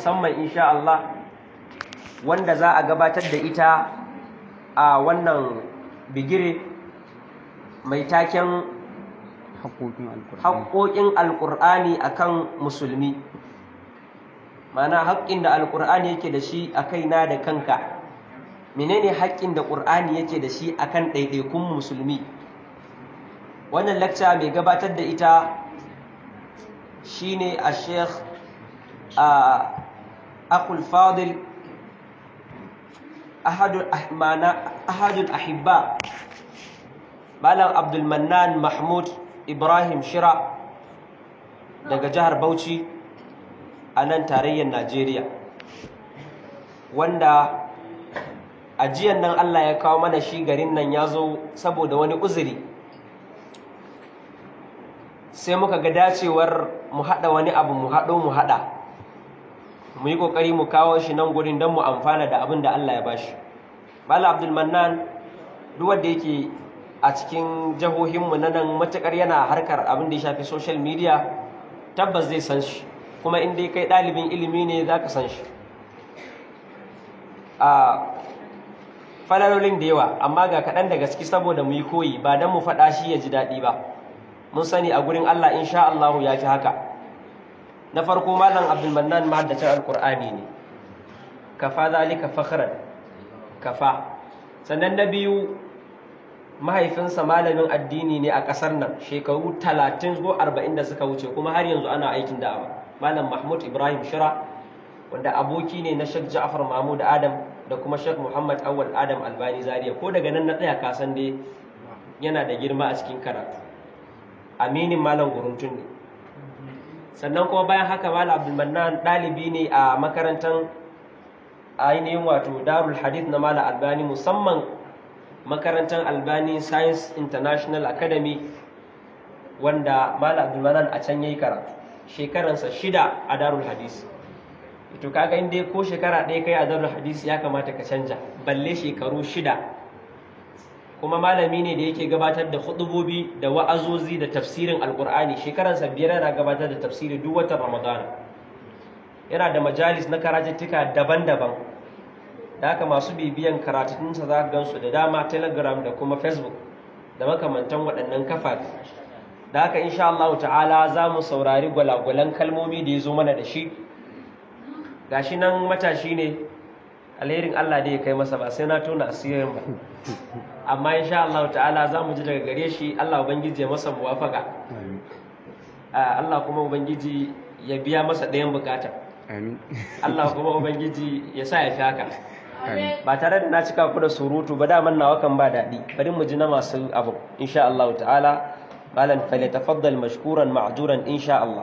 musamman insha Allah wanda za a gabatar da ita a wannan bigire mai taken haƙoƙin alƙur'ani akan musulmi mana haƙƙin da alƙur'ani yake da shi a kaina da kanka menene haƙƙin da ƙur'ani yake da shi akan ɗaiɗaikun musulmi wannan lakca mai gabatar da ita shine a sheikh akul fadil ahadul ahibba malam abdulmannan mahmud ibrahim shira daga jihar bauchi a nan tarayyar najeriya wanda ajiyan nan allah ya kawo mana shi garin nan ya zo saboda wani uzuri sai muka ga dacewar mu haɗa wani abu mu haɗo mu haɗa mu yi ƙoƙari mu kawo shi nan gurin don mu amfana da abin da allah ya bashi bala abdulmannan duk wanda yake a cikin jihohinmu na nan matuƙar yana harkar abin da ya shafi social media tabbas zai san shi kuma in dai kai ɗalibin ilimi ne za ka san shi a falalolin da yawa amma ga kaɗan da gaske saboda mu yi koyi ba don mu faɗa shi ya ji daɗi ba mun sani a gurin Allah insha Allahu ya fi haka na farko malam abdulmannan mahaddacin alkur'ani ne kafa zalika fakhran kafa sannan na biyu mahaifinsa malamin addini ne a ƙasar nan shekaru talatin zuwa arba'in da suka wuce kuma har yanzu ana aikin da'awa malam mahmud ibrahim shira wanda aboki ne na shek ja'far mahmud adam da kuma shek muhammad awal adam albani zaria ko daga nan na tsaya kasan dai yana da girma a cikin karatu aminin malam guruntun ne sannan kuma bayan haka malam abdulmannan ɗalibi ne a makarantar ainihin wato darul hadith na malam albani musamman makarantar albani science international academy wanda malam abdulmannan a can ya yi karatu shekaransa shida a darul hadith to kaga inda ko shekara ɗaya kai a darul hadith ya kamata ka canja balle shekaru shida kuma malami ne da yake gabatar da hudubobi da wa'azozi da tafsirin alkur'ani shekaransa biyar yana gabatar da tafsiri duk watan ramadana yana da majalis na karatuttuka daban-daban da haka masu bibiyan karatunsa za ka gansu da dama telegram da kuma facebook da makamantan waɗannan kafafe da haka insha Allah ta'ala za mu saurari gwalagwalan kalmomi da ya zo mana da shi gashi nan matashi ne alherin Allah da ya kai masa ba sai na tona asirin ba amma insha Allah ta'ala za mu ji daga gare shi Allah ubangiji ya masa muwafaka Allah kuma ubangiji ya biya masa ɗayan bukata Allah kuma ubangiji ya sa ya fi haka ba tare da na cika ku da surutu ba daman nawa kan ba daɗi bari mu ji na masu abu insha Allah ta'ala malam falyatafaddal mashkuran ma'juran insha Allah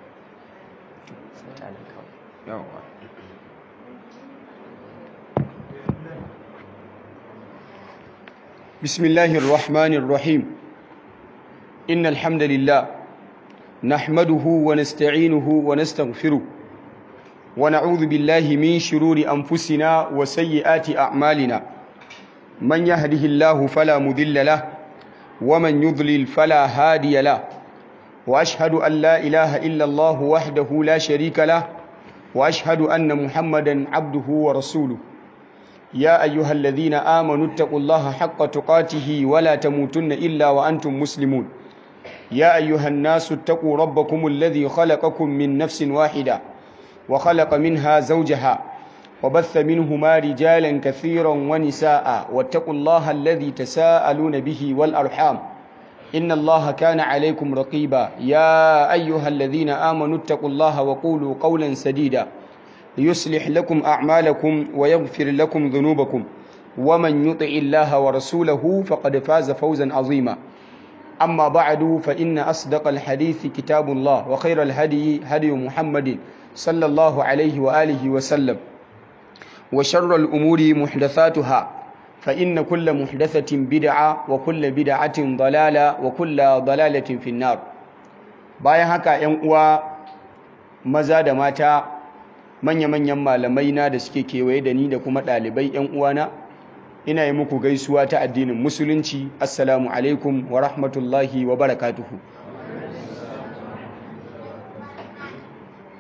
بسم الله الرحمن الرحيم إن الحمد لله نحمده ونستعينه ونستغفره ونعوذ بالله من شرور أنفسنا وسيئات أعمالنا من يهده الله فلا مذل له ومن يضلل فلا هادي له وأشهد أن لا إله إلا الله وحده لا شريك له وأشهد أن محمدا عبده ورسوله يا أيها الذين آمنوا اتقوا الله حق تقاته ولا تموتن إلا وأنتم مسلمون يا أيها الناس اتقوا ربكم الذي خلقكم من نفس واحدة وخلق منها زوجها وبث منهما رجالا كثيرا ونساء واتقوا الله الذي تساءلون به والأرحام إن الله كان عليكم رقيبا يا أيها الذين آمنوا اتقوا الله وقولوا قولا سديدا يصلح لكم أعمالكم ويغفر لكم ذنوبكم ومن يطع الله ورسوله فقد فاز فوزا عظيما أما بعد فإن أصدق الحديث كتاب الله وخير الهدي هدي محمد صلى الله عليه وآله وسلم وشر الأمور محدثاتها فإن كل محدثة بدعة وكل بدعة ضلالة وكل ضلالة في النار bayan haka ‘yan uwa maza da mata manya-manyan malamai na da suke kewaye da ni da kuma ɗalibai 'yan uwana ina yi muku gaisuwa ta addinin musulunci assalamu alaikum wa rahmatullahi wa barakatuhu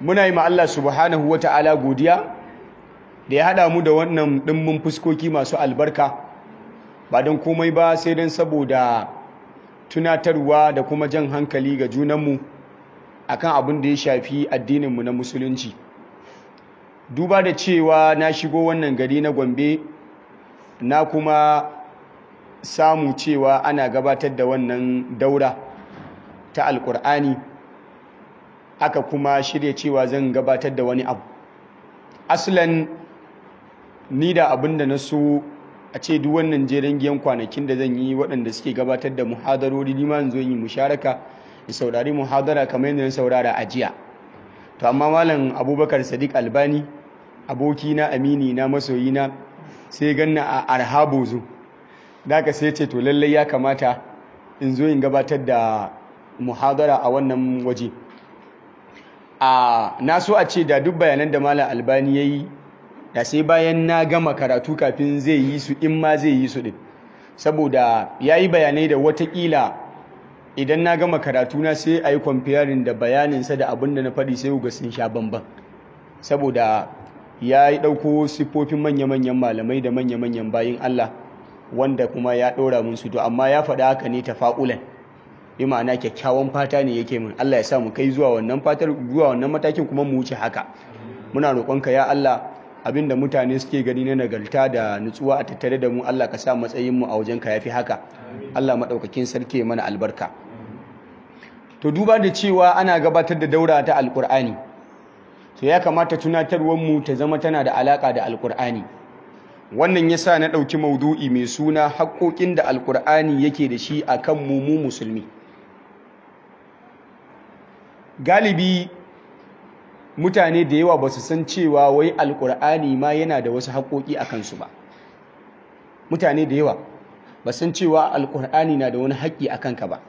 muna yi ma Allah subhanahu wa ta'ala godiya da ya haɗa mu da wannan ɗimbin fuskoki masu albarka ba don komai ba sai don saboda tunatarwa da kuma jan hankali ga junanmu akan abin da ya shafi addininmu na musulunci duba da cewa na shigo wannan gari na gombe na kuma samu cewa ana gabatar da wannan daura ta alkur'ani aka kuma shirya cewa zan gabatar da wani abu aslan ni da abin da na so a ce duk wannan jeren giyan kwanakin da zan yi waɗanda suke gabatar da muhadarori ni ma zo yi musharaka da saurari muhadara kamar yadda na saurara a jiya to amma malam abubakar sadiq albani abokina amini na masoyina sai ganna a arhabozu da ka sai ce to lallai ya kamata in zo in gabatar da muhadara a wannan waje a na so a ce da duk bayanan da malam albani ya yi da sai bayan na gama karatu kafin zai yi su in ma zai yi su din saboda ya yi bayanai da watakila idan na gama karatu na sai a yi kwamfiyarin da bayaninsa da abin da na faɗi sai ga sun sha bamban saboda ya yi ɗauko siffofin manya-manyan malamai da manya-manyan bayin Allah wanda kuma ya ɗora mun su to amma ya faɗa haka ne ta fa'ulan bi ma'ana kyakkyawan fata ne yake mun Allah ya sa mu kai zuwa wannan fatar zuwa wannan matakin kuma mu wuce haka muna roƙonka ya Allah abinda mutane suke gani na nagarta da nutsuwa a tattare da mu Allah ka sa matsayin mu a wajenka yafi haka Allah madaukakin sarki ya mana albarka to duba da cewa ana gabatar da daura ta alkur'ani to ya kamata tunatarwar mu ta zama tana da alaka da alkur'ani wannan yasa na dauki maudu'i mai suna haƙoƙin da alkur'ani yake da shi akan mu mu musulmi galibi mutane da yawa ba su san cewa wai alkur'ani ma yana da wasu haƙoƙi a kansu ba mutane da yawa ba san cewa alkur'ani na da wani haƙƙi a kanka ba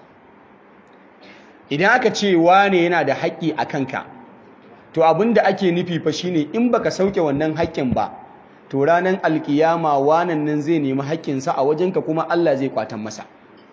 idan aka ce wane yana da haƙƙi a kanka to abin da ake nufi fa shine in baka sauke wannan haƙƙin ba to ranar alkiyama wanan nan zai nemi haƙƙinsa a wajenka kuma Allah zai kwatan masa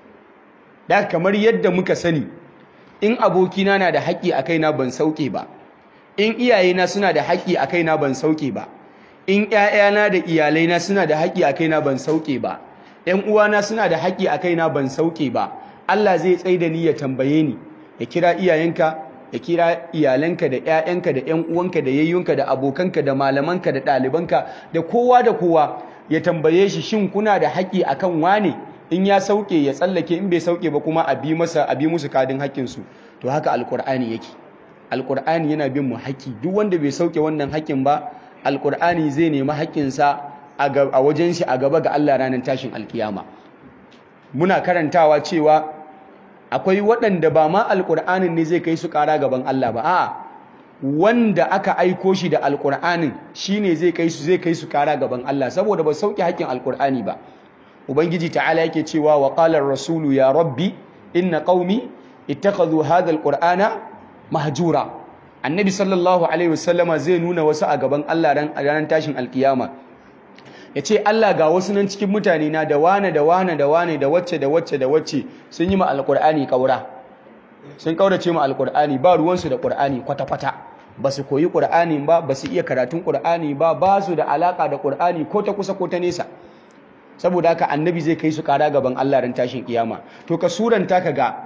da kamar yadda muka sani in abokina na da haƙƙi a kaina ban sauke ba in iyayena suna da haƙƙi a kaina ban sauke ba in ƴaƴana da iyalaina suna da haƙƙi a kaina ban sauke ba ƴan uwana suna da haƙƙi a kaina ban sauke ba Allah zai tsaida ni ya tambaye ni ya kira iyayenka ya kira iyalanka da ƴaƴanka da ƴan uwanka da yayyunka da abokanka da malamanka da ɗalibanka da kowa da kowa ya tambaye shi shin kuna da haƙƙi akan wane in ya sauke ya tsallake in bai sauke ba kuma a bi masa a bi musu kadin haƙƙinsu to haka alƙur'ani yake alƙur'ani yana bin mu haƙƙi duk wanda bai sauke wannan haƙƙin ba alƙur'ani zai nemi haƙƙinsa a wajen shi a gaba ga Allah ranar tashin alkiyama muna karantawa cewa akwai waɗanda ba ma alƙur'anin ne zai kai su ƙara gaban Allah ba a'a wanda aka aiko shi da alƙur'anin shine zai kai su zai kai su ƙara gaban Allah saboda ba sauke haƙƙin alƙur'ani ba ubangiji ta'ala yake cewa wa qala rasulu ya rabbi inna qaumi ittakhadhu hadha alqur'ana mahjura annabi sallallahu alaihi wasallama zai nuna wasu a gaban Allah ran ranar tashin alkiyama yace Allah ga wasu nan cikin mutane na da wane da wane da wane da wacce da wacce da wacce sun yi ma alqur'ani kaura sun kaurace ma alqur'ani ba ruwansu da qur'ani kwata kwata ba su koyi qur'ani ba ba su iya karatun qur'ani ba ba su da alaka da qur'ani ko ta kusa ko ta nesa saboda haka annabi zai kai su kara gaban Allah ran tashin kiyama to ka suranta ka ga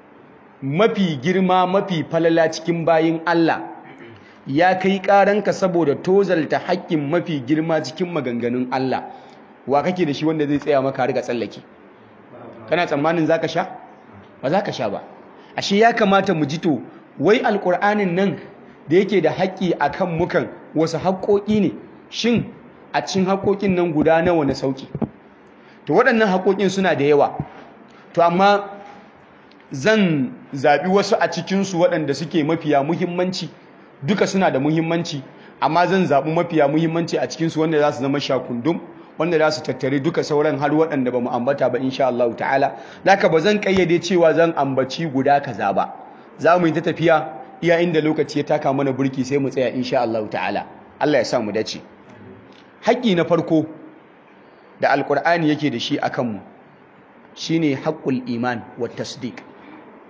mafi girma mafi falala cikin bayin Allah ya kai karanka saboda tozalta haƙƙin mafi girma cikin maganganun Allah wa kake da shi wanda zai tsaya maka riga tsallake kana tsammanin zaka sha ba zaka sha ba ashe ya kamata mu ji to wai alƙur'anin nan da yake da haƙƙi akan mukan wasu haƙƙoƙi ne shin a cikin haƙƙoƙin nan guda nawa na sauki to waɗannan haƙoƙin suna da yawa to amma zan zaɓi wasu a cikinsu waɗanda suke mafiya muhimmanci duka suna da muhimmanci amma zan zaɓi mafiya muhimmanci a cikinsu wanda za su zama shakundum wanda za su tattare duka sauran har waɗanda ba mu ambata ba insha Allah ta'ala zaka ba zan ƙayyade cewa zan ambaci guda kaza ba za mu yi ta tafiya iya inda lokaci ya taka mana burki sai mu tsaya insha Allah ta'ala Allah ya sa mu dace haƙƙi na farko da alƙur'ani yake da shi a kanmu shi ne haƙƙul iman wa tasdiq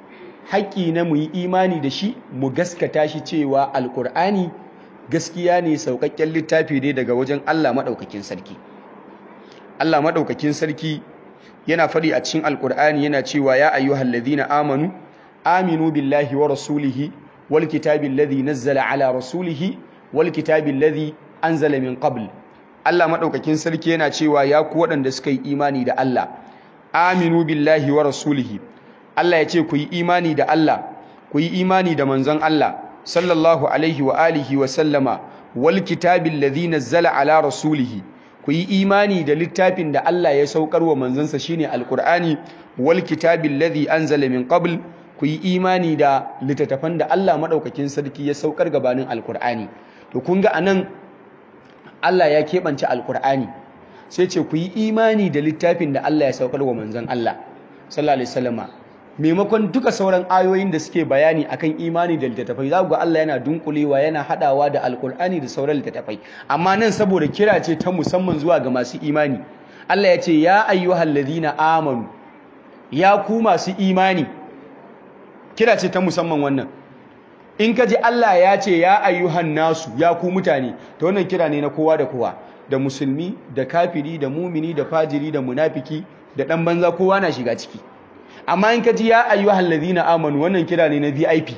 haƙƙi na mu yi imani da shi mu gaskata shi cewa alƙur'ani gaskiya ne sauƙaƙƙen littafi ne daga wajen Allah maɗaukakin sarki Allah maɗaukakin sarki yana faɗi a cikin alƙur'ani yana cewa ya ayyuhal ladhina amanu aminu billahi wa rasulihi wal kitabi alladhi nazzala ala rasulihi wal kitabi alladhi anzala min qabl Allah maɗaukakin sarki yana cewa ya ku waɗanda suka yi imani da Allah aminu billahi wa rasulihi Allah ya ce ku yi imani da Allah ku yi imani da manzon Allah sallallahu alaihi wa alihi wa sallama wal kitabil ladhi nazzala ala rasulihi ku yi imani da littafin da Allah ya saukar wa manzansa shine alqur'ani wal kitabil ladhi anzala min qabl ku yi imani da littattafan da Allah madaukakin sarki ya saukar gabanin alqur'ani to kun ga anan Allah ya keɓance alqur'ani sai ce ku yi imani da littafin da Allah ya saukar wa manzon Allah sallallahu alaihi wasallama maimakon duka sauran ayoyin da suke bayani akan imani da littattafai za ku ga Allah yana dunkulewa yana hadawa da alkur'ani da sauran littattafai amma nan saboda kira ce ta musamman zuwa ga masu imani Allah ya ce ya ayyuhal ladina amanu ya ku masu imani kira ce ta musamman wannan in ka ji Allah ya ce ya ayyuhan nasu ya ku mutane to wannan kira ne na kowa da kowa da musulmi da kafiri da mumini da fajiri da munafiki da dan banza kowa na shiga ciki amma in ka ji ya ayyuhal ladina amanu wannan kira ne na VIP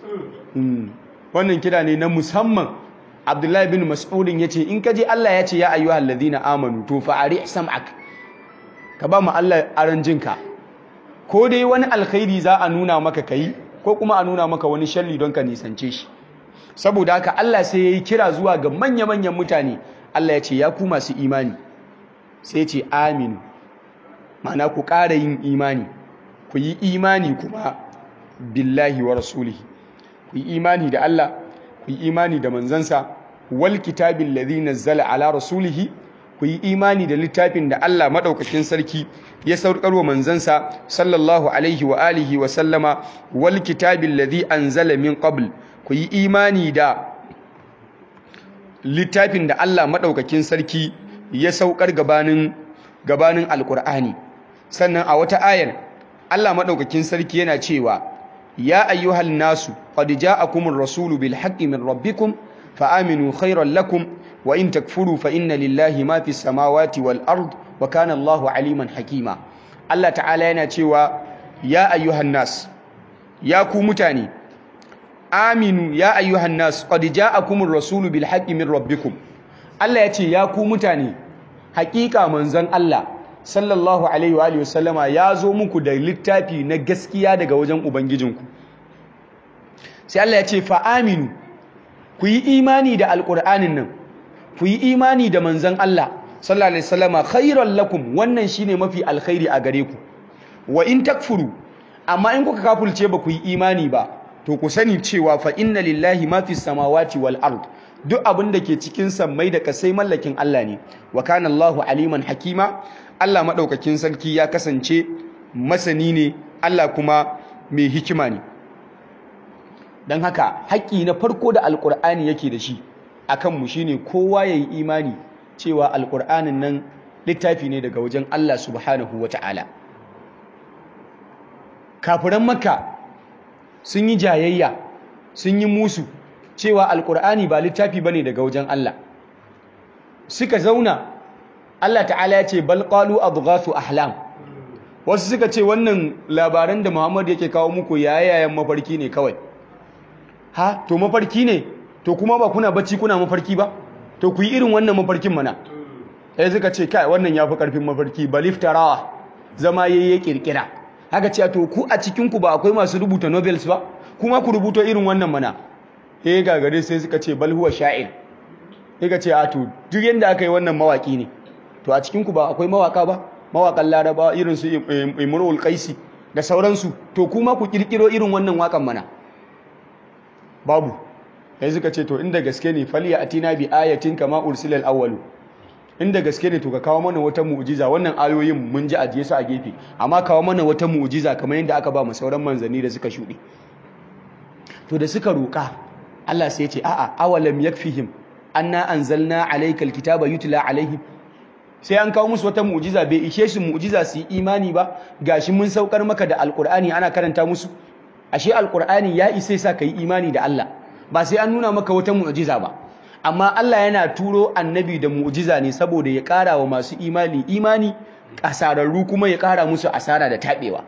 wannan kira ne na musamman Abdullahi bin Mas'udin yace in ka ji Allah ya ce ya ayyuhal ladina amanu to fa ari sam'ak ka ba mu Allah aran jinka ko dai wani alkhairi za a nuna maka kai ko kuma a nuna maka wani sharri don ka nisance shi saboda haka Allah sai yayi kira zuwa ga manya-manyan mutane Allah ya ce ya ku masu imani sai ya ce aminu ma'ana ku ƙara yin imani ku yi imani kuma billahi wa rasulihi ku yi imani da Allah ku yi imani da manzansa wal kitabil ladhi nazzala ala rasulihi ku yi imani da littafin da Allah madaukakin sarki ya saukar wa manzansa sallallahu alaihi wa alihi wa sallama wal kitabil ladhi anzala min qabl ku yi imani da littafin da Allah madaukakin sarki ya saukar gabanin gabanin alqur'ani sannan a wata ayar Allah madaukakin sarki yana cewa ya ayyuhal nasu qad ja'akumur rasulu bil haqqi min rabbikum fa aminu khayran lakum wa in takfuru fa inna lillahi ma fis samawati wal ard wa kana Allahu aliman hakima Allah ta'ala yana cewa ya ayyuhan nas ya ku mutane aminu ya ayyuhan nas qad ja'akumur rasulu bil haqqi min rabbikum Allah ya ce ya ku mutane haƙiƙa manzon Allah sallallahu alaihi wa alihi wasallama ya zo muku da littafi na gaskiya daga wajen ubangijinku sai Allah ya ce fa aminu ku yi imani da alqur'anin nan ku yi imani da manzon Allah sallallahu alaihi wasallama khairan lakum wannan shine mafi alkhairi a gare ku wa in takfuru amma in kuka kafulce ba ku yi imani ba to ku sani cewa fa inna lillahi ma fis samawati wal ard duk abin da ke cikin sammai da kasai mallakin Allah ne wa kana Allahu aliman hakima Allah madaukakin sarki ya kasance masani ne Allah kuma mai hikima ne dan haka haƙƙi na farko da alqur'ani yake da shi akan mu shine kowa yayi imani cewa alqur'anin nan littafi ne daga wajen Allah subhanahu wata'ala kafiran makka sun yi jayayya sun yi musu cewa alkur'ani ba littafi bane daga wajen Allah suka zauna Allah ta'ala ya ce bal qalu adghasu ahlam wasu suka ce wannan labaran da Muhammad yake kawo muku yayayen mafarki ne kawai ha to mafarki ne to kuma ba kuna bacci kuna mafarki ba to ku yi irin wannan mafarkin mana sai suka ce kai wannan yafi karfin mafarki baliftarawa zama yayye kirkira haka ce to ku a cikin ku ba akwai masu rubuta novels ba kuma ku rubuto irin wannan mana eh gagare sai suka ce bal huwa sha'ir sai ka ce a to duk yanda aka yi wannan mawaki ne to a cikin ku ba akwai mawaka ba mawakan laraba irin su imrul qaisi da sauransu to kuma ku kirkiro irin wannan wakan mana babu sai suka ce to inda gaske ne faliya atina bi ayatin kama ursilal awwalu inda gaske ne to ka kawo mana wata mu'jiza wannan ayoyin mun ji ajiye su a gefe amma kawo mana wata mu'jiza kamar yadda aka ba mu sauran manzanni da suka shuɗe to da suka roƙa Allah sai ya ce a'a awalam yakfihim anna anzalna alaykal kitaba yutla alaihim sai an kawo musu wata mu'jiza bai ishe su mu'jiza su yi imani ba gashi mun saukar maka da alqur'ani ana karanta musu ashe alqur'ani ya isa sa kai imani da Allah ba sai an nuna maka wata mu'jiza ba amma Allah yana turo annabi da mu'jiza ne saboda ya ƙara wa masu imani imani kasararru kuma ya ƙara musu asara da tabewa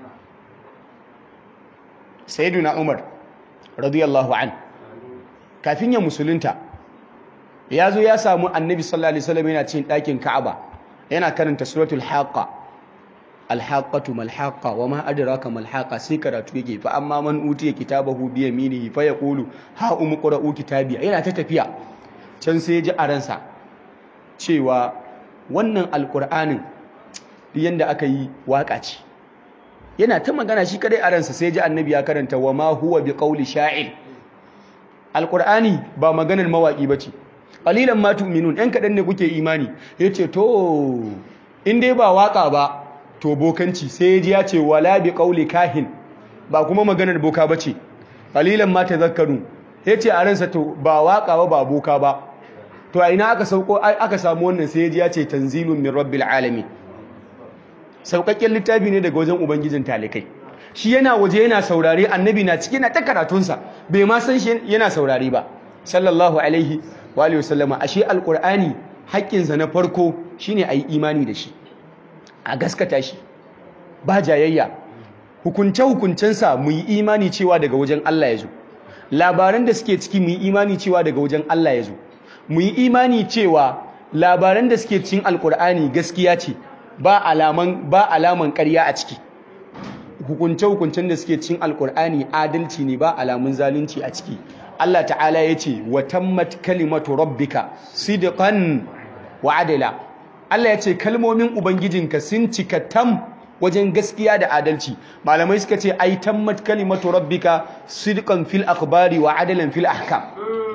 sayyiduna Umar radiyallahu an kafin ya musulunta ya zo ya samu annabi sallallahu alaihi wasallam yana cikin ɗakin Ka'aba yana karanta suratul haqqa alhaqqatu malhaqqa wama adraka malhaqqa sai karatu yake fa amma man utiya kitabahu bi yaminihi fa yaqulu ha umqra'u kitabiya yana ta tafiya can sai ji a ransa cewa wannan alqur'anin yanda aka yi waka ce yana ta magana shi kadai a ransa sai ji annabi ya karanta wama huwa biqauli sha'ir alqur'ani ba maganar mawaki bace qalilan ma tu'minun ɗan kaɗan ne kuke imani yace to in dai ba waka ba to bokanci sai ji ya ce wala bi qauli kahin ba kuma maganar boka bace qalilan ma tadhakkaru yace a ransa to ba waka ba ba boka ba to a ina aka sauko aka samu wannan sai ji ya ce tanzilun min rabbil alamin saukakken littafi ne daga wajen ubangijin talikai shi yana waje yana saurare annabi na ciki na ta karatunsa bai ma san shi yana saurare ba sallallahu alaihi wa alihi wasallama ashe alqur'ani haƙƙinsa na farko shine ayi imani da shi a gaskata shi ba jayayya hukunce hukuncensa mu yi imani cewa daga wajen Allah ya zo labaran da suke ciki mu yi imani cewa daga wajen Allah ya zo mu yi imani cewa labaran da suke cikin alqur'ani gaskiya ce ba alaman ba alaman ƙarya a ciki hukunce-hukuncen da suke cin alkur'ani adalci ne ba alamun zalunci a ciki Allah ta'ala ya ce wa tammat kalimatu rabbika sidqan wa adala Allah ya ce kalmomin ubangijinka sun cika tam wajen gaskiya da adalci malamai suka ce ai tammat kalimatu rabbika sidqan fil akhbari wa adalan fil ahkam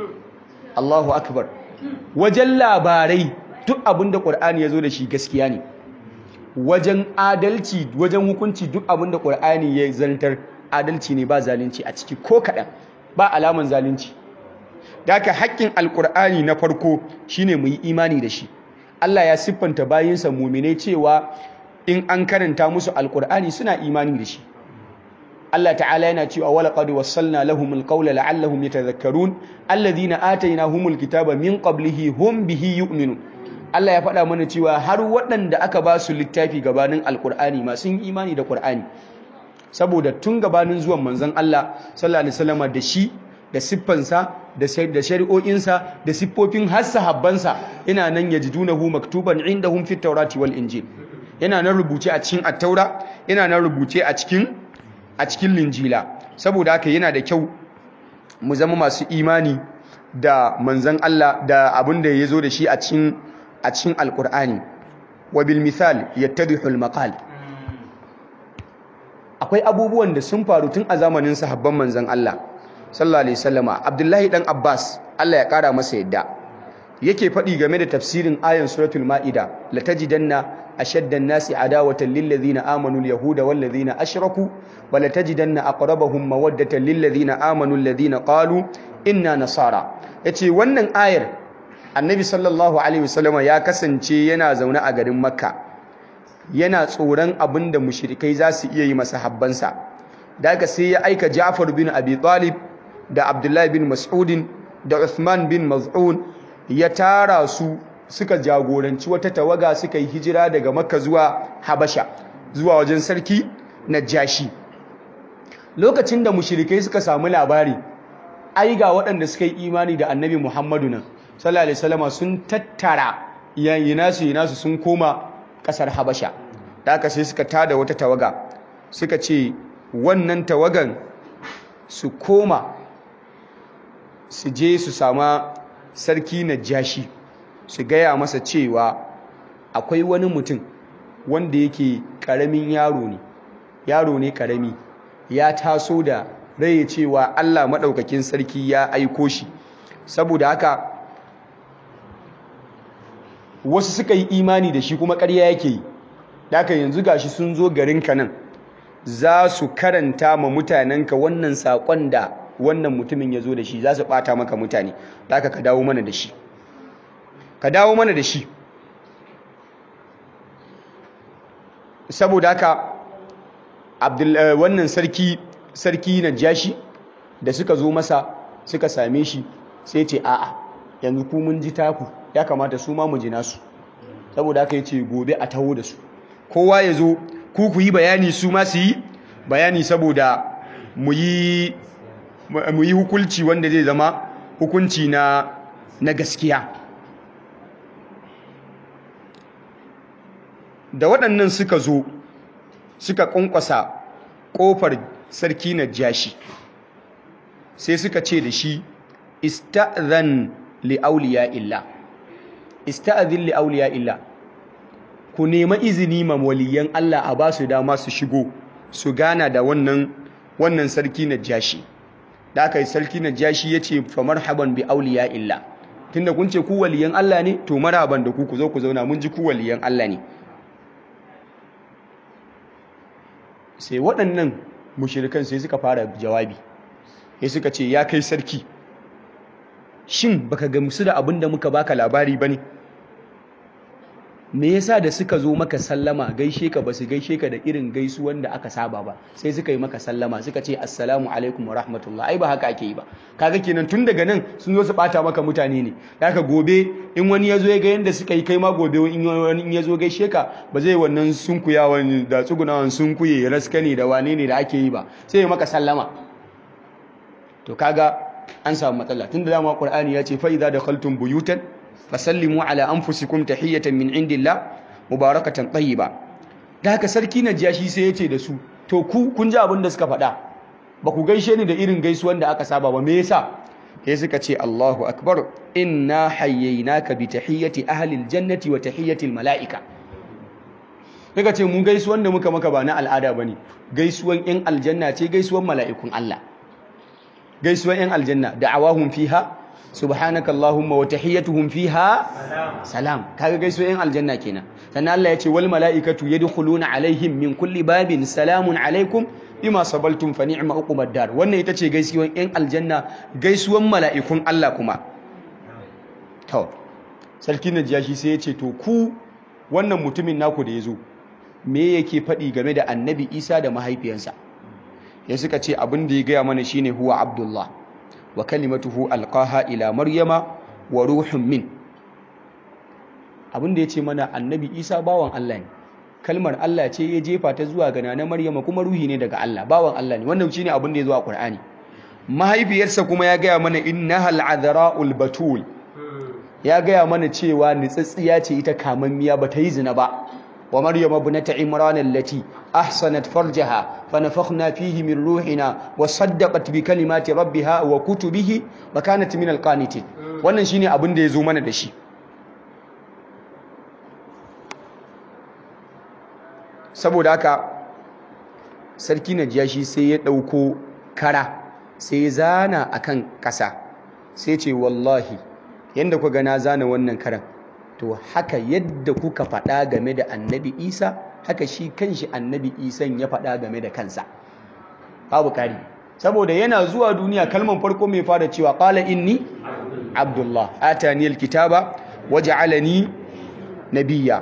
Allahu akbar wajen labarai duk abinda Qur'ani ya zo da shi gaskiya ne wajen adalci wajen hukunci duk abin da ƙur'ani ya zantar adalci ne ba zalunci a ciki ko kaɗan ba alaman zalunci da haka haƙƙin alƙur'ani na farko shine mu yi imani da shi Allah ya siffanta bayinsa muminai cewa in an karanta musu alƙur'ani suna imani da shi Allah ta'ala yana cewa wala qad wassalna lahum alqawla la'allahum yatadhakkarun alladhina atainahumul kitaba min qablihi hum bihi yu'minun Allah ya faɗa mana cewa har waɗanda aka ba su littafi gabanin alkur'ani masu yin imani da ƙur'ani saboda tun gabanin zuwan manzon Allah sallallahu alaihi wasallam da shi da siffansa da da shari'o'insa da siffofin har sahabbansa ina nan yajidunahu maktuban indahum fit tawrati wal injil yana nan rubuce a cikin at-taura yana nan rubuce a cikin a cikin linjila saboda haka yana da kyau mu zama masu imani da manzon Allah da abin da ya zo da shi a cikin a cikin alkur'ani wa bil misal yattadihu al maqal akwai abubuwan da sun faru tun a zamanin sahabban manzon Allah sallallahu alaihi wasallama Abdullahi dan Abbas Allah ya kara masa yadda yake faɗi game da tafsirin ayan suratul maida la tajidanna ashaddan nasi adawatan lil ladina amanu al yahuda wal ladina ashraku wa la tajidanna aqrabahum mawaddatan lil ladina amanu alladhina qalu inna nasara yace wannan ayar annabi sallallahu alaihi wasallama ya kasance yana zaune a garin makka yana tsoron abin da mushrikai za su iya yi masa habbansa da aka sai ya aika ja'far bin abi talib da abdullahi bin mas'udin da uthman bin maz'un ya tara su suka jagoranci wata tawaga suka yi hijira daga makka zuwa habasha zuwa wajen sarki najashi lokacin da mushrikai suka samu labari ai ga waɗanda suka yi imani da annabi muhammadu nan sallallahu alaihi wasallama sun tattara yayyina su yana su sun koma kasar Habasha da aka sai suka tada wata tawaga suka ce wannan tawagan su koma su je su sama sarki Najashi su gaya masa cewa akwai wani mutum wanda yake karamin yaro ne yaro ne karami ya taso da rai cewa Allah madaukakin sarki ya aiko shi saboda haka wasu suka yi imani da shi kuma ƙarya yake yi daga yanzu gashi sun zo garinka nan za su karanta ma mutanenka wannan saƙon da wannan mutumin ya zo da shi za su ɓata maka mutane daga ka dawo mana da shi ka dawo mana da shi saboda haka wannan sarki sarki najashi da suka zo masa suka same shi sai ce a'a yanzu ku mun ji taku ya kamata su ma mu ji nasu saboda haka yace gobe a taho da su kowa ya zo ku ku yi bayani su ma su yi bayani saboda mu yi mu yi hukunci wanda zai zama hukunci na na gaskiya da waɗannan suka zo suka ƙwanƙwasa ƙofar sarki na jashi sai suka ce da shi ista'zan li'auliya illa ista'zin li'auliya illa ku nema izini ma waliyan Allah a ba su dama su shigo su gana da wannan wannan sarki na jashi da aka yi sarki na jashi ya ce fa marhaban bi auliya illa tunda kun ce ku waliyan Allah ne to marhaban da ku ku zo ku zauna mun ji ku waliyan Allah ne sai waɗannan mushirikan sai suka fara jawabi ya suka ce ya kai sarki shin baka gamsu da abin da muka baka labari ba ne me yasa da suka zo maka sallama gaishe ka basu gaishe ka da irin gaisuwan da aka saba ba sai suka yi maka sallama suka ce assalamu alaikum wa rahmatullah ai ba haka ake yi ba kaga kenan tun daga nan sun zo su bata maka mutane ne haka gobe in wani ya zo ya ga yanda suka yi kai ma gobe in wani ya zo gaishe ka ba zai wannan sunkuyawan da tsugunawan sunkuye raskane da wane ne da ake yi ba sai ya maka sallama to kaga an samu matsala tunda dama qur'ani ya ce fa idza dakhaltum buyutan fasallimu ala anfusikum tahiyatan min indillah mubarakatan tayyiba da haka sarki najashi sai yace da su to ku kun ji abin da suka faɗa ba ku gaishe ni da irin gaisuwan da aka saba ba me yasa sai suka ce Allahu akbar inna hayyaynaka bi tahiyati ahli aljannati wa tahiyati almalaika kaga ce mun gaisuwan da muka maka ba na al'ada bane gaisuwan yan aljanna ce gaisuwan mala'ikun Allah gaisuwan yan aljanna da'awahum fiha subhanaka allahumma wa tahiyyatuhum fiha salam kaga gaisuwan yan aljanna kenan sannan Allah ya ce wal malaikatu yadkhuluna alaihim min kulli babin salamun alaikum bima sabaltum fa ni'ma uqubad dar wannan ita ce gaisuwan yan aljanna gaisuwan mala'ikun Allah kuma to sarki najashi sai ya ce to ku wannan mutumin naku da yazo me yake faɗi game da annabi Isa da mahaifiyarsa ya suka ce abin da ya gaya mana shine huwa abdullah wa kalimatuhu alqaha ila maryama wa ruhun min abin da ya ce mana annabi isa bawan allah ne kalmar allah ce ya jefa ta zuwa ga na maryama kuma ruhi ne daga allah bawan allah ne wannan shine abin da ya zo a qur'ani mahaifiyarsa kuma ya gaya mana innaha al'adhra'ul batul ya gaya mana cewa nitsatsiya ce ita kamammiya ba ta yi zina ba wa maryam ibnata imran allati ahsanat farjaha fanafakhna fihi min ruhina wa saddaqat bi kalimati rabbiha wa kutubihi wa kanat min alqanitin wannan shine abin da yazo mana da shi saboda haka sarki najashi sai ya dauko kara sai ya zana akan kasa sai ce wallahi yanda ku ga na zana wannan karan to haka yadda kuka faɗa game da annabi isa haka shi kanshi annabi isan ya faɗa game da kansa babu ƙari saboda yana zuwa duniya kalman farko mai fara cewa ƙala inni abdullah atani alkitaba waj'alani nabiyya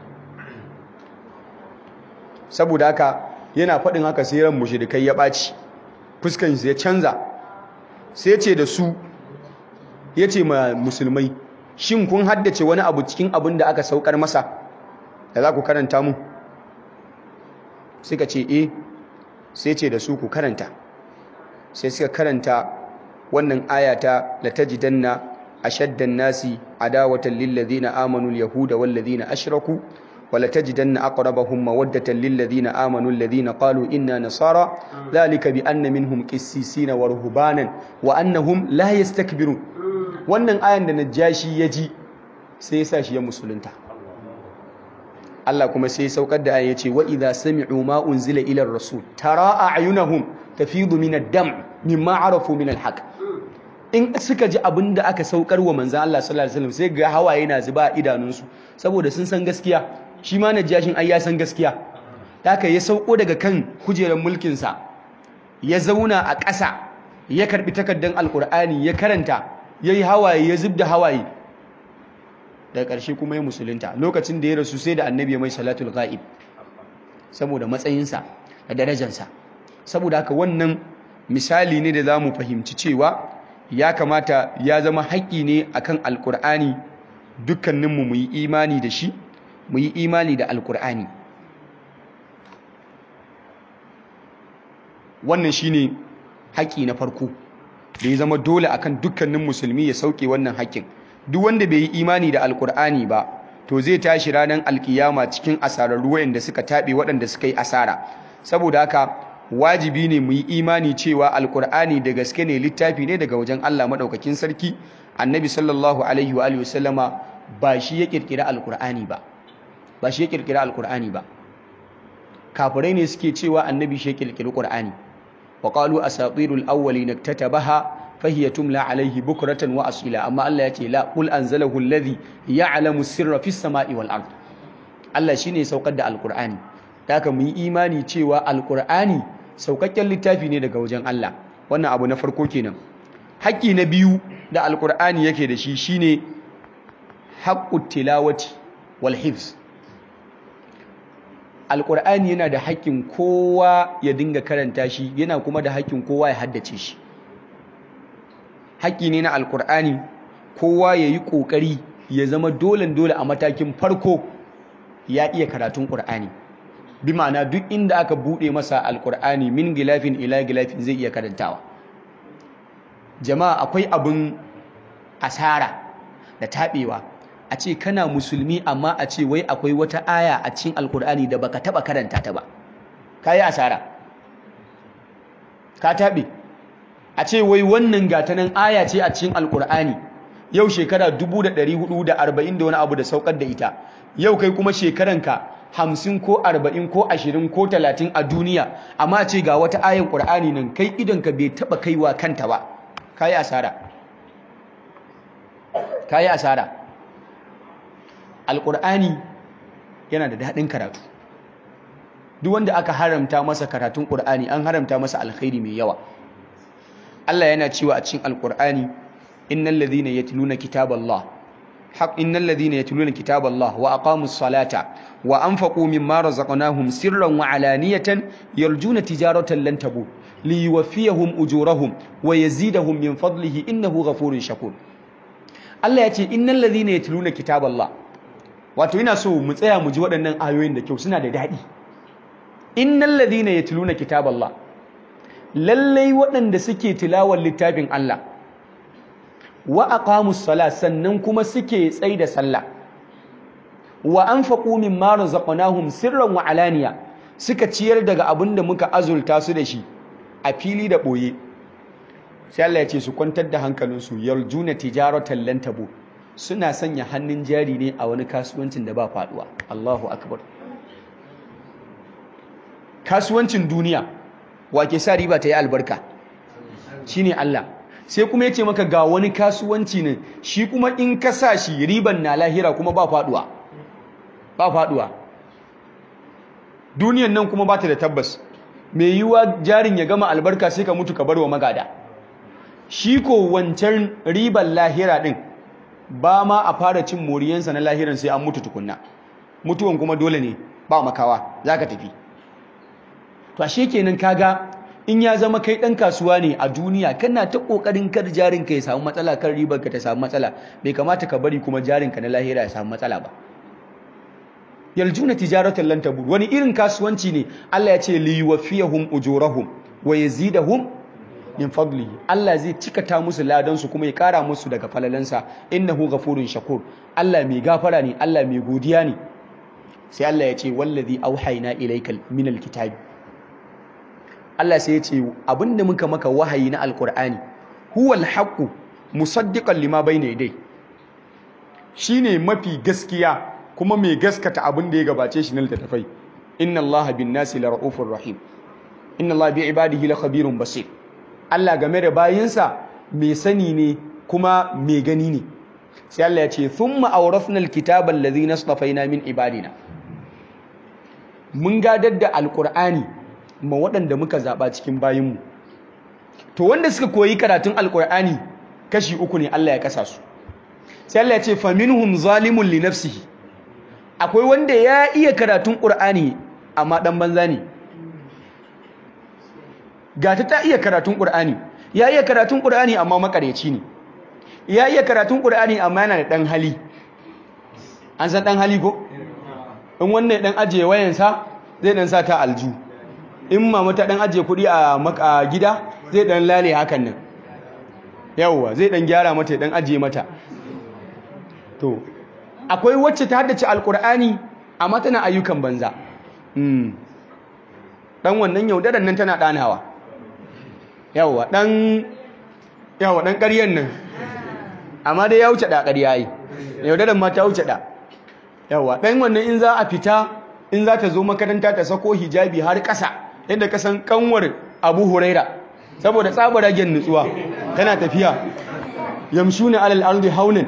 saboda haka yana faɗin haka sai ran mushrikai ya ɓaci fuskan ya canza sai ce da su yace ma musulmai shin kun haddace wani abu cikin abin da aka saukar masa da za ku karanta mu suka ce eh sai ce da su ku karanta sai suka karanta wannan ayata la tajidanna ashaddan nasi adawatan lil ladina amanu al yahuda wal ladina ashraku wa la tajidanna aqrabahum mawaddatan lil ladina amanu alladhina qalu inna nasara dhalika bi anna minhum qissisina wa ruhbanan wa annahum la yastakbirun wannan ayan da najashi ya ji sai ya sa shi ya musulunta Allah kuma sai ya saukar da ayan ya ce wa idza sami'u ma unzila ila rasul tara a'yunahum tafidu min ad-dam mimma arafu min al-haq in suka ji abin da aka saukar wa manzon Allah sallallahu alaihi wasallam sai ga hawaye na zuba a idanunsu saboda sun san gaskiya shi ma najashin ai ya san gaskiya haka ya sauko daga kan kujerar mulkin sa ya zauna a ƙasa ya karbi takaddan alqur'ani ya karanta ya yi hawaye ya zub da hawaye daga ƙarshe kuma ya musulunta lokacin da ya rasu sai da annabi mai salatul ghaib saboda matsayinsa da darajansa saboda haka wannan misali ne da za mu fahimci cewa ya kamata ya zama haƙƙi ne akan alƙur'ani dukkaninmu mu yi imani da shi mu yi imani da alƙur'ani wannan shine haƙƙi na farko da ya zama dole akan dukkanin musulmi ya sauke wannan haƙƙin duk wanda bai yi imani da alƙur'ani ba to zai tashi ranar alkiyama cikin asararru waɗanda suka taɓe waɗanda suka yi asara saboda haka wajibi ne mu yi imani cewa alkur'ani da gaske ne littafi ne daga wajen Allah maɗaukakin sarki annabi sallallahu alaihi wa alihi wasallama ba shi ya kirkira alkur'ani ba ba shi ya kirkira alkur'ani ba kafirai ne suke cewa annabi shi ya kirkiri qur'ani wa qalu asatirul awwalin iktatabaha fahiya tumla alaihi bukratan wa asila amma Allah ya ce la qul anzalahu alladhi ya'lamu sirra fis sama'i wal ard Allah shine saukar da alkur'ani haka mu yi imani cewa alkur'ani saukakken littafi ne daga wajen Allah wannan abu na farko kenan haƙƙi na biyu da alkur'ani yake da shi shine haqqut tilawati wal hifz alkur'ani yana da haƙƙin kowa ya dinga karanta shi yana kuma da haƙƙin kowa ya haddace shi haƙƙi ne na alkur'ani kowa ya yi ƙoƙari ya zama dole dole a matakin farko ya iya karatun ƙur'ani bi ma'ana duk inda aka buɗe masa alkur'ani min gilafin ila gilafin zai iya karantawa jama'a akwai abin asara da taɓewa a ce kana musulmi amma a ce wai akwai wata aya a cikin alkur'ani da baka taɓa karanta ta ba ka yi asara ka taɓe a ce wai wannan gatanan aya ce a cikin alkur'ani yau shekara 1440 da wani abu da saukar da ita yau kai kuma shekaranka hamsin ko arba'in ko ashirin ko talatin a duniya amma ce ga wata ayin ƙur'ani nan kai idonka bai taɓa kaiwa kanta ba ka yi asara ka yi asara alƙur'ani yana da daɗin karatu duk wanda aka haramta masa karatun ƙur'ani an haramta masa alkhairi mai yawa Allah yana cewa a cikin alƙur'ani innal ladhina yatluna kitaballah حق إن الذين يتلون كتاب الله وأقاموا الصلاة وأنفقوا مما رزقناهم سرا وعلانية يرجون تجارة لن تبور ليوفيهم أجورهم ويزيدهم من فضله إنه غفور شكور Allah ya ce innal ladhina yatluna kitaballah wato ina so mu tsaya mu ji waɗannan ayoyin da kyau suna da daɗi innal ladhina yatluna kitaballah lallai waɗanda suke tilawar littafin Allah wa aqamus sala sannan kuma suke tsai da sallah wa anfaqu mimma razaqnahum sirran wa alaniya suka ciyar daga abin da muka azulta su da shi a fili da boye sai Allah ya ce su kwantar da hankalinsu yarjuna tijaratan lan tabu suna sanya hannun jari ne a wani kasuwancin da ba faduwa Allahu akbar kasuwancin duniya wake sa riba ta yi albarka shine Allah sai kuma ya ce maka ga wani kasuwanci ne shi kuma in ka sa shi riban na lahira kuma ba faduwa ba faduwa duniyan nan kuma ba ta da tabbas mai yiwuwa jarin ya gama albarka sai ka mutu ka bar wa magada shi ko wancan riban lahira din ba ma a fara cin moriyansa na lahiran sai an mutu tukunna mutuwan kuma dole ne ba makawa za ka tafi to ashe kenan kaga in ya zama kai ɗan kasuwa ne a duniya kana ta ƙoƙarin kar jarinka ya samu matsala kan ribarka ta samu matsala bai kamata ka bari kuma jarinka na lahira ya samu matsala ba yaljuna tijaratan lan tabur wani irin kasuwanci ne Allah ya ce li yuwaffiyahum ujurahum wa yazidahum min fadlihi Allah zai cikata musu ladan su kuma ya kara musu daga falalansa innahu ghafurun shakur Allah mai gafara ne Allah mai godiya ne sai Allah ya ce wallazi auhayna ilayka minal kitabi Allah sai ya ce abinda muka maka wahayi na alkur'ani huwal haqqu musaddiqan lima bayna yadai shine mafi gaskiya kuma mai gaskata abin da ya gabace shi na littattafai inna allaha bin nasi la ra'ufur rahim inna allaha bi ibadihi la khabirun basir Allah game da bayinsa mai sani ne kuma mai gani ne sai Allah ya ce thumma awrafna alkitaba allazi nastafaina min ibadina mun gadar da alkur'ani ma waɗanda muka zaɓa cikin bayinmu to wanda suka koyi karatun alkur'ani kashi uku ne Allah ya kasa su sai Allah ya ce faminhum zalimun li nafsihi akwai wanda ya iya karatun qur'ani amma dan banza ne ga ta ta iya karatun ƙur'ani ya iya karatun ƙur'ani amma makareci ne ya iya karatun ƙur'ani amma yana da ɗan hali an san ɗan hali ko in wannan ɗan ajiye wayansa zai ɗan sa ta alju in mama ta ɗan ajiye kuɗi a gida zai ɗan lale hakan nan yawwa zai ɗan gyara mata ya ɗan ajiye mata to akwai wacce ta haddace alƙur'ani amma tana ayyukan banza ɗan wannan yaudaran nan tana ɗanawa yawwa ɗan yawwa ɗan ƙaryen nan amma dai ya wuce ɗa ƙarya yi yaudaran ma ta wuce ɗa yawwa ɗan wannan in za a fita in za ta zo makaranta ta sako hijabi har ƙasa yadda ka san ƙanwar abu huraira saboda tsabaragen nutsuwa tana tafiya yamshu ne alal ardi haunin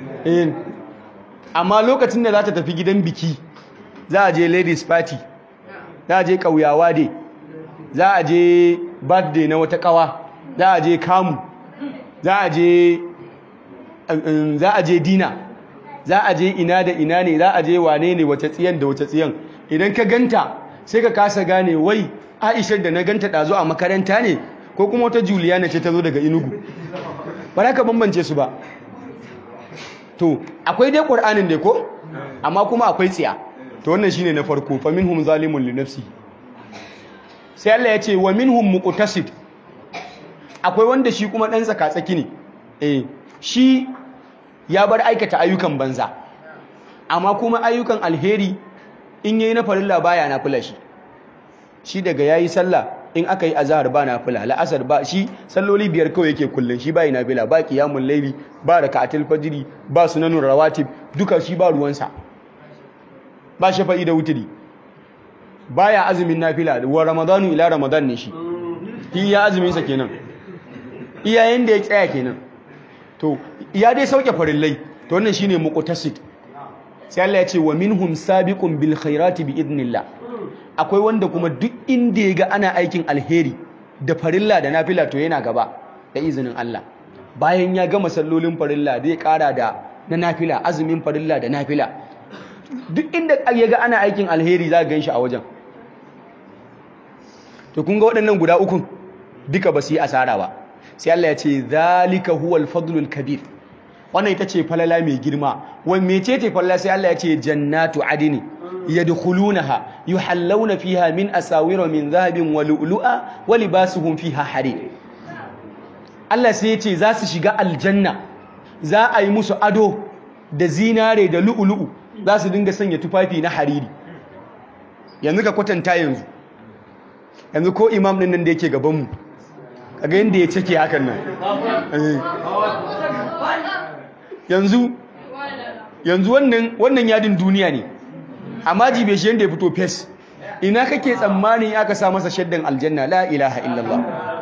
amma lokacin da za ta tafi gidan biki za a je ladies party za a je ƙauyawa dai za a je birthday na wata ƙawa za a je kamu za a je za a je dina za a je ina da ina ne za a je wane ne wace tsiyan da wace tsiyan idan ka ganta sai ka kasa gane wai aishar da na ganta ɗazu a makaranta ne ko kuma wata juliana ce ta zo daga inugu ba za ka bambance su ba to akwai dai ƙur'anin dai ko amma kuma akwai tsiya to wannan shine na farko fa minhum zalimun li nafsi sai Allah ya ce wa minhum muqtasid akwai wanda shi kuma dan tsaka-tsaki ne eh shi ya bar aikata ayyukan banza amma kuma ayyukan alheri in yayi na farilla baya na fula shi shi daga yayi sallah in aka yi azhar ba na fula la'asar ba shi salloli biyar kawai yake kullun shi bai na fila ba qiyamul layli ba raka'atul fajri ba sunanur rawatib duka shi ba ruwansa ba shafa'i da wutiri baya azumin nafila wa ramadanu ila ramadan ne shi iya azumin sa kenan iyayen da ya tsaya kenan to ya dai sauke farillai to wannan shine muqtasid sai Allah ya ce wa minhum sabiqun bil khairati bi idnillah akwai wanda kuma duk inda ya ga ana aikin alheri da farilla da nafila to yana gaba da izinin Allah bayan ya gama sallolin farilla zai kara da na nafila azumin farilla da nafila duk inda ya ga ana aikin alheri za gan shi a wajen to kun ga waɗannan guda ukun duka ba su yi asara ba sai Allah ya ce zalika huwal fadlul kabir wannan ita ce falala mai girma wani mece ce falala sai Allah ya ce jannatu adini yadkhulunaha yuhallawna fiha min asawira min dhahabin wa lu'lu'a wa libasuhum fiha harir Allah sai ya ce za su shiga aljanna za a yi musu ado da zinare da lu'lu'u za su dinga sanya tufafi na hariri yanzu ka kwatanta yanzu yanzu ko imam din nan da yake gabanmu kaga yadda ya cike hakan nan yanzu yanzu wannan wannan yadin duniya ne amma jibe shi yadda ya fito fes ina kake tsammanin aka sa masa shaddan aljanna la ilaha illallah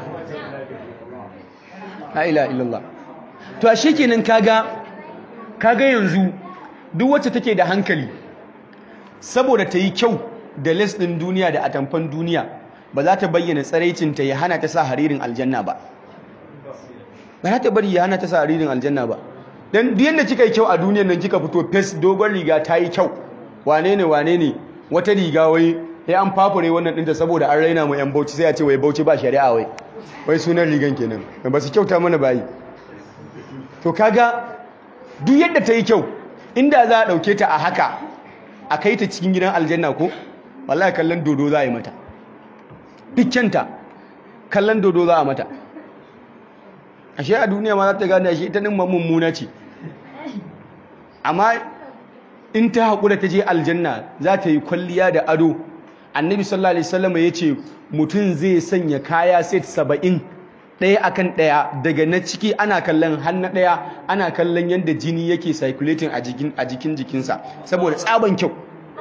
la ilaha illallah to a shekenan kaga kaga yanzu duk wacce take da hankali saboda ta yi kyau da les ɗin duniya da atamfan duniya ba za ta bayyana tsaraicinta ya hana ta sa haririn aljanna ba ba za ta bari ya hana ta sa haririn aljanna ba don duk yadda kika yi kyau a duniyan nan kika fito fes dogon riga ta yi kyau wane ne wane ne wata riga wai ya an fafure wannan ɗinta saboda an raina mu yan bauchi sai a ce wai bauchi ba shari'a wai wai sunan rigan kenan ba su kyauta mana bayi to kaga duk yadda ta yi kyau inda za a ɗauke ta a haka a kai ta cikin gidan aljanna ko wallahi kallon dodo za a yi mata dukkanta kallon dodo za a mata ashe a duniya ma za ta gane ashe ita ɗin mummuna ce amma in ta haƙura ta je aljanna za ta yi kwalliya da ado annabi sallallahu alaihi wasallam ya ce mutum zai sanya kaya set saba'in ɗaya akan ɗaya daga na ciki ana kallon hannu ɗaya ana kallon yadda jini yake circulating a jikin jikinsa saboda tsaban kyau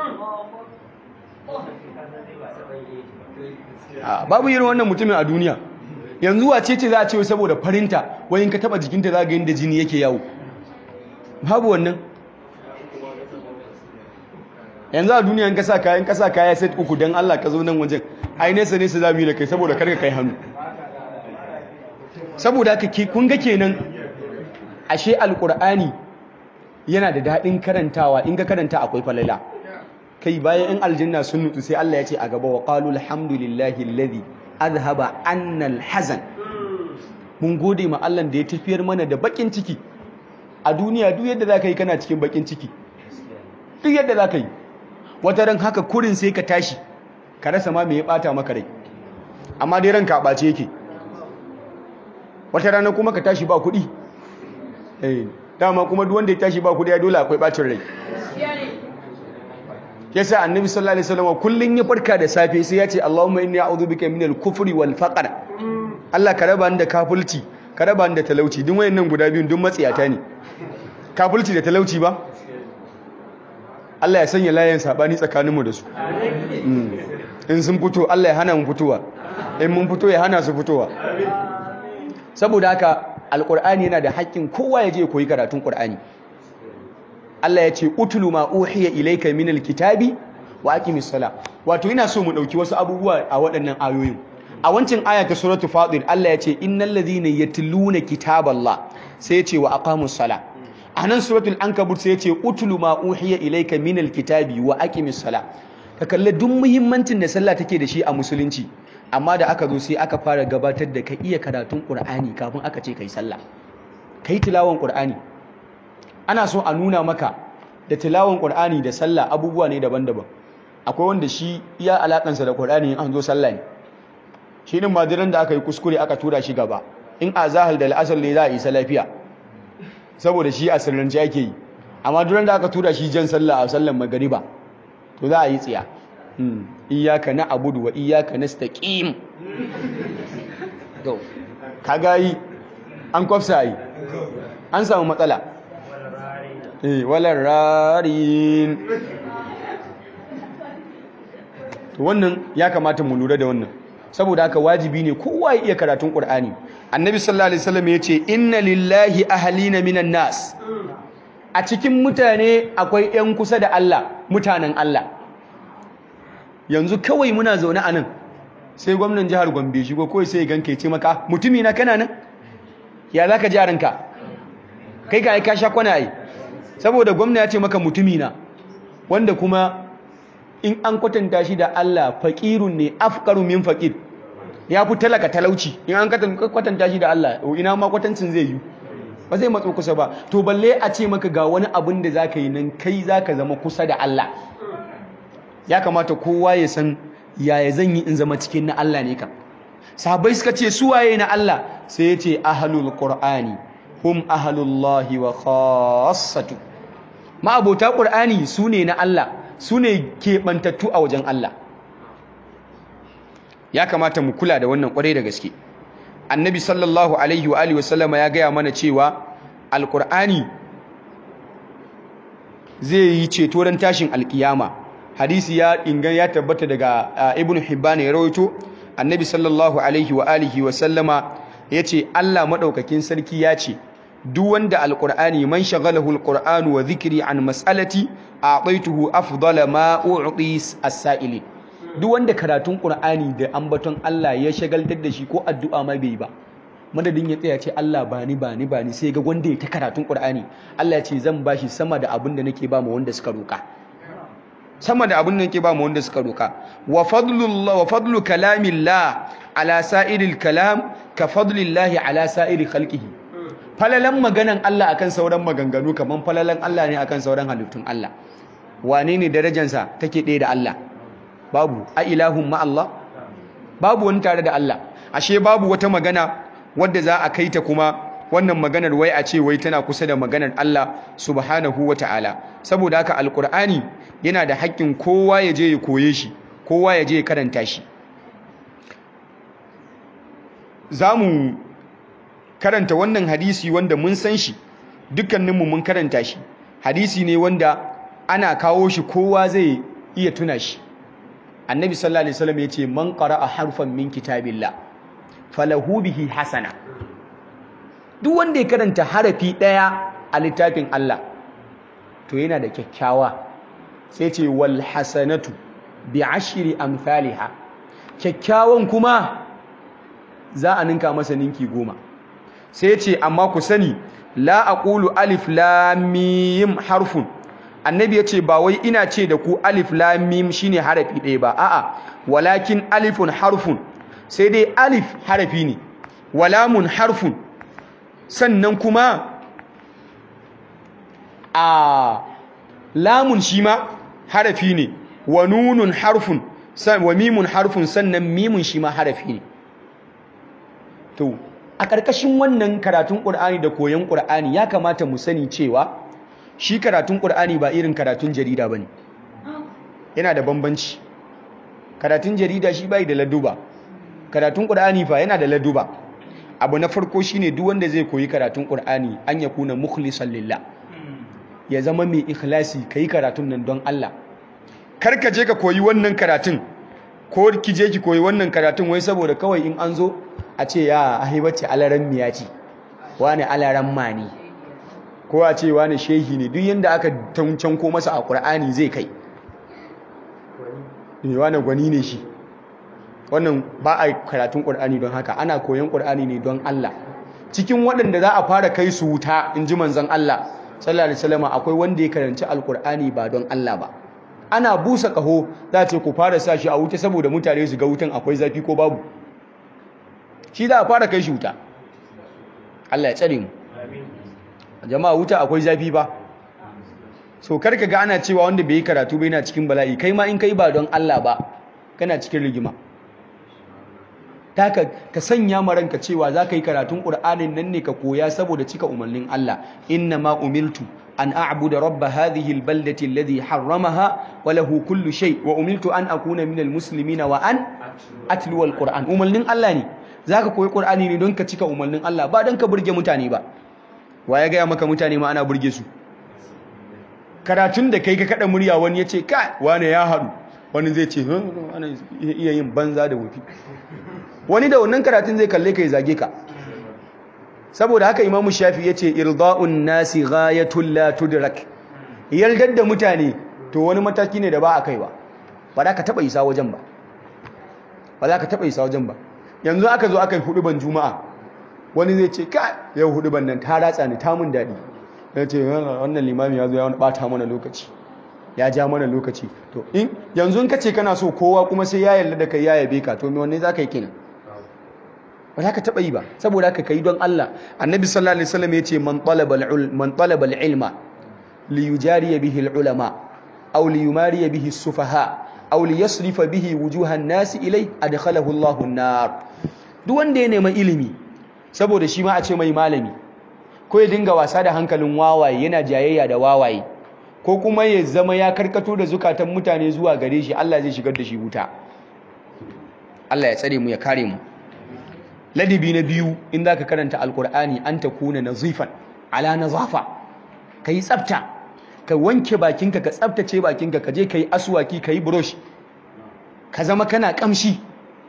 babu irin wannan mutumin a duniya yanzu wace ce za a ce saboda farinta wayin ka taba jikinta za ga yadda jini yake yawo babu wannan yanzu a duniya ka sa kayan kasa kaya set uku don Allah ka zo nan wajen ai nesa nesa za mu yi da kai saboda karka kai hannu saboda haka kun ga kenan ashe alkur'ani yana da daɗin karantawa in ka karanta akwai falala kai bayan in aljanna sun nutsu sai Allah ya ce a gaba wa qalu alhamdulillahi alladhi azhaba annal hazan mun gode ma Allah da ya tafiyar mana da bakin ciki a duniya duk yadda zaka yi kana cikin bakin ciki duk yadda zaka yi wata ran haka kurin sai ka tashi ka rasa ma me ya bata maka rai amma dai ranka a bace yake wata rana kuma ka tashi ba kuɗi eh dama kuma duk wanda ya tashi ba kuɗi ya dole akwai bacin rai yasa annabi sallallahu alaihi wasallam kullun ya farka da safe sai ya ce Allahumma inni a'udhu bika minal kufri wal faqr Allah ka raba ni da kafulci ka raba ni da talauci duk wayannan guda biyun duk matsiyata ne kafulci da talauci ba Allah ya sanya layin sabani tsakaninmu da su in sun fito Allah ya hana mu fitowa in mun fito ya hana su fitowa saboda haka alqur'ani yana da haƙƙin kowa ya je koyi karatun qur'ani Allah ya ce utulu ma uhiya ilayka minal kitabi wa aqimis sala wato ina so mu dauki wasu abubuwa a waɗannan ayoyin a wancan aya ta suratu fatir Allah ya ce innal ladhina yatluna kitaballah sai ya ce wa aqamus sala a nan suratul ankabut sai ya ce utulu ma uhiya ilayka minal kitabi wa aqimis sala ka kalle duk muhimmancin da sallah take da shi a musulunci amma da aka zo sai aka fara gabatar da ka iya karatun qur'ani kafin aka ce kai sallah kai tilawan qur'ani ana so a nuna maka da tilawan qur'ani da sallah abubuwa ne daban-daban akwai wanda shi iya alakansa da qur'ani an zo sallah ne shi din madiran da aka yi kuskure aka tura shi gaba in a zahal da al'asar ne za a isa lafiya saboda shi a sirrance ake yi amma duran da aka tura shi jan sallah a sallan magariba to za a yi tsiya iyaka na abudu wa iyaka na staƙim ka gayi an kwafsa yi an samu matsala walar rarin wannan ya kamata mu lura da wannan saboda haka wajibi ne kowa ya iya karatun Qur'ani annabi sallallahu alaihi wasallam yace inna lillahi ahlina minan nas a cikin mutane akwai ƴan kusa da Allah mutanen Allah yanzu kawai muna zaune anan sai gwamnan jihar Gombe shi ko kawai sai ganka yace maka mutumi na kana nan ya zaka ji ranka kai ka ka sha kwana ai saboda gwamna ya ce maka mutumi na wanda kuma in an kwatanta shi da Allah faƙirun ne afkaru min faƙir ya fi talaka talauci in an kwatanta shi da Allah ina ma kwatancin zai yi ba zai matso kusa ba to balle a ce maka ga wani abin da za ka yi nan kai za ka zama kusa da Allah ya kamata kowa ya san yaya zan yi in zama cikin na Allah ne kam sahabbai suka ce su waye na Allah sai ya ce ahlul qur'ani hum ahlullahi wa khassatu ma abota qur'ani su ne na Allah su ne keɓantattu a wajen Allah ya kamata mu kula da wannan ƙwarai da gaske annabi sallallahu alaihi wa alihi wasallama ya gaya mana cewa alƙur'ani zai yi ceto ran tashin alƙiyama hadisi ya ingan ya tabbata daga ibn hibban ya rawaito annabi sallallahu alaihi wa alihi wasallama ya ce Allah maɗaukakin sarki ya ce duk wanda alqur'ani man shagalahu alqur'anu wa dhikri an mas'alati a'taituhu afdala ma u'ti as-sa'ili duk wanda karatun qur'ani da ambaton Allah ya shagaltar da shi ko addu'a ma bai ba madadin ya tsaya ce Allah bani bani bani sai ga wanda ya ta karatun qur'ani Allah ya ce zan bashi sama da abin da nake ba mu wanda suka roka sama da abin da nake ba mu wanda suka roka wa fadlullah wa fadlu kalamillah ala sa'iril kalam ka fadlillahi ala sa'iri khalqihi falalan maganan Allah akan sauran maganganu kaman falalan Allah ne akan sauran halittun Allah wane ne darajansa take ɗaya da Allah babu a ilahun ma Allah babu wani tare da Allah ashe babu wata magana wadda za a kai ta kuma wannan maganar wai a ce wai tana kusa da maganar Allah subhanahu wa ta'ala saboda haka alkur'ani yana da haƙƙin kowa ya je ya koye shi kowa ya je ya karanta shi za mu karanta wannan hadisi wanda mun san shi dukkaninmu mun karanta shi hadisi ne wanda ana kawo shi kowa zai iya tuna shi annabi sallallahu alaihi wasallam yace man qara'a harfan min kitabillah falahu bihi hasana duk wanda ya karanta harafi daya a littafin Allah to yana da kyakkyawa sai ce wal hasanatu bi ashri amsalha kyakkyawan kuma za a ninka masa ninki goma sai ce amma ku sani la aqulu alif lam mim harfun annabi yace ba wai ina ce da ku alif lam mim shine harafi ɗaya ba a'a walakin alifun harfun sai dai alif harafi ne walamun harfun sannan kuma a lamun shi ma harafi ne wa nunun harfun wa mimun harfun sannan mimun shi ma harafi ne to a ƙarƙashin wannan karatun ƙur'ani da koyon ƙur'ani ya kamata mu sani cewa shi karatun ƙur'ani ba irin karatun jarida ba ne yana da bambanci karatun jarida shi bai da laduba karatun ƙur'ani fa yana da laduba abu na farko shine duk wanda zai koyi karatun ƙur'ani an ya kuna mukhlisan lillah ya zama mai ikhlasi kai karatun nan don Allah kar ka je ka koyi wannan karatun ko ki je ki koyi wannan karatun wai saboda kawai in an zo a ce ya ahibati alaran miya ce wani alaran mani ko a ce wani shehi ne duk yanda aka tancanko masa a ƙur'ani zai kai wani gwani ne shi wannan ba a karatun ƙur'ani don haka ana koyon ƙur'ani ne don Allah cikin waɗanda za a fara kai su wuta in ji manzon Allah sallallahu alaihi wasallam akwai wanda ya karanci alƙur'ani ba don Allah ba ana busa ƙaho za ce ku fara sa shi a wuta saboda mutane su ga wutan akwai zafi ko babu shi za a fara kai shi wuta Allah ya tsare mu jama'a wuta akwai zafi ba so karka ga ana cewa wanda bai yi karatu ba yana cikin bala'i kai ma in kai ba don Allah ba kana cikin rigima taka ka sanya ma ranka cewa za ka yi karatun ƙur'anin nan ne ka koya saboda cika umarnin Allah inna ma umiltu an a'budu rabba hadhihi albaldati alladhi harramaha wa lahu kullu shay wa umiltu an akuna minal muslimina wa an atlu alquran umarnin Allah ne zaka koyi ƙur'ani ne don ka cika umarnin Allah ba don ka burge mutane ba wa ya gaya maka mutane ma ana burge su karatun da kai ka kada murya wani ya ce kai wane ya haɗu wani zai ce wani iya yin banza da wufi wani da wannan karatun zai kalle ka ya zage ka saboda haka imamu shafi ya ce irda'un nasi ghayatul la tudrak yaldar da mutane to wani mataki ne da ba a kai ba ba za ka taɓa isa wajen ba ba za ka taɓa isa wajen ba yanzu aka zo aka yi hudu ban juma'a wani zai ce ka yau hudu ban nan ta ratsa ni ta mun daɗi ya ce wannan limami ya zo ya wani ɓata mana lokaci ya ja mana lokaci to in yanzu in ka ce kana so kowa kuma sai ya yarda da kai ya yabe ka to me wanne za ka yi kenan ba za ka taɓa yi ba saboda haka kai don Allah annabi sallallahu alaihi wasallam ya ce man talaba man talaba al-ilma li yujariya bihi al-ulama aw li yumariya bihi as-sufaha aw li yasrifa bihi wujuha an-nas ilay adkhalahu Allahu an-nar duk wanda ya nema ilimi saboda shi ma a ce mai malami ko ya dinga wasa da hankalin wawaye yana jayayya da wawaye ko kuma ya zama ya karkato da zukatan mutane zuwa gare shi Allah zai shigar da shi wuta Allah ya tsare mu ya kare mu ladabi na biyu in zaka karanta alkur'ani an takuna nazifan ala nazafa kai tsafta ka wanke bakinka ka tsaftace bakinka ka je kai aswaki kai brush ka zama kana kamshi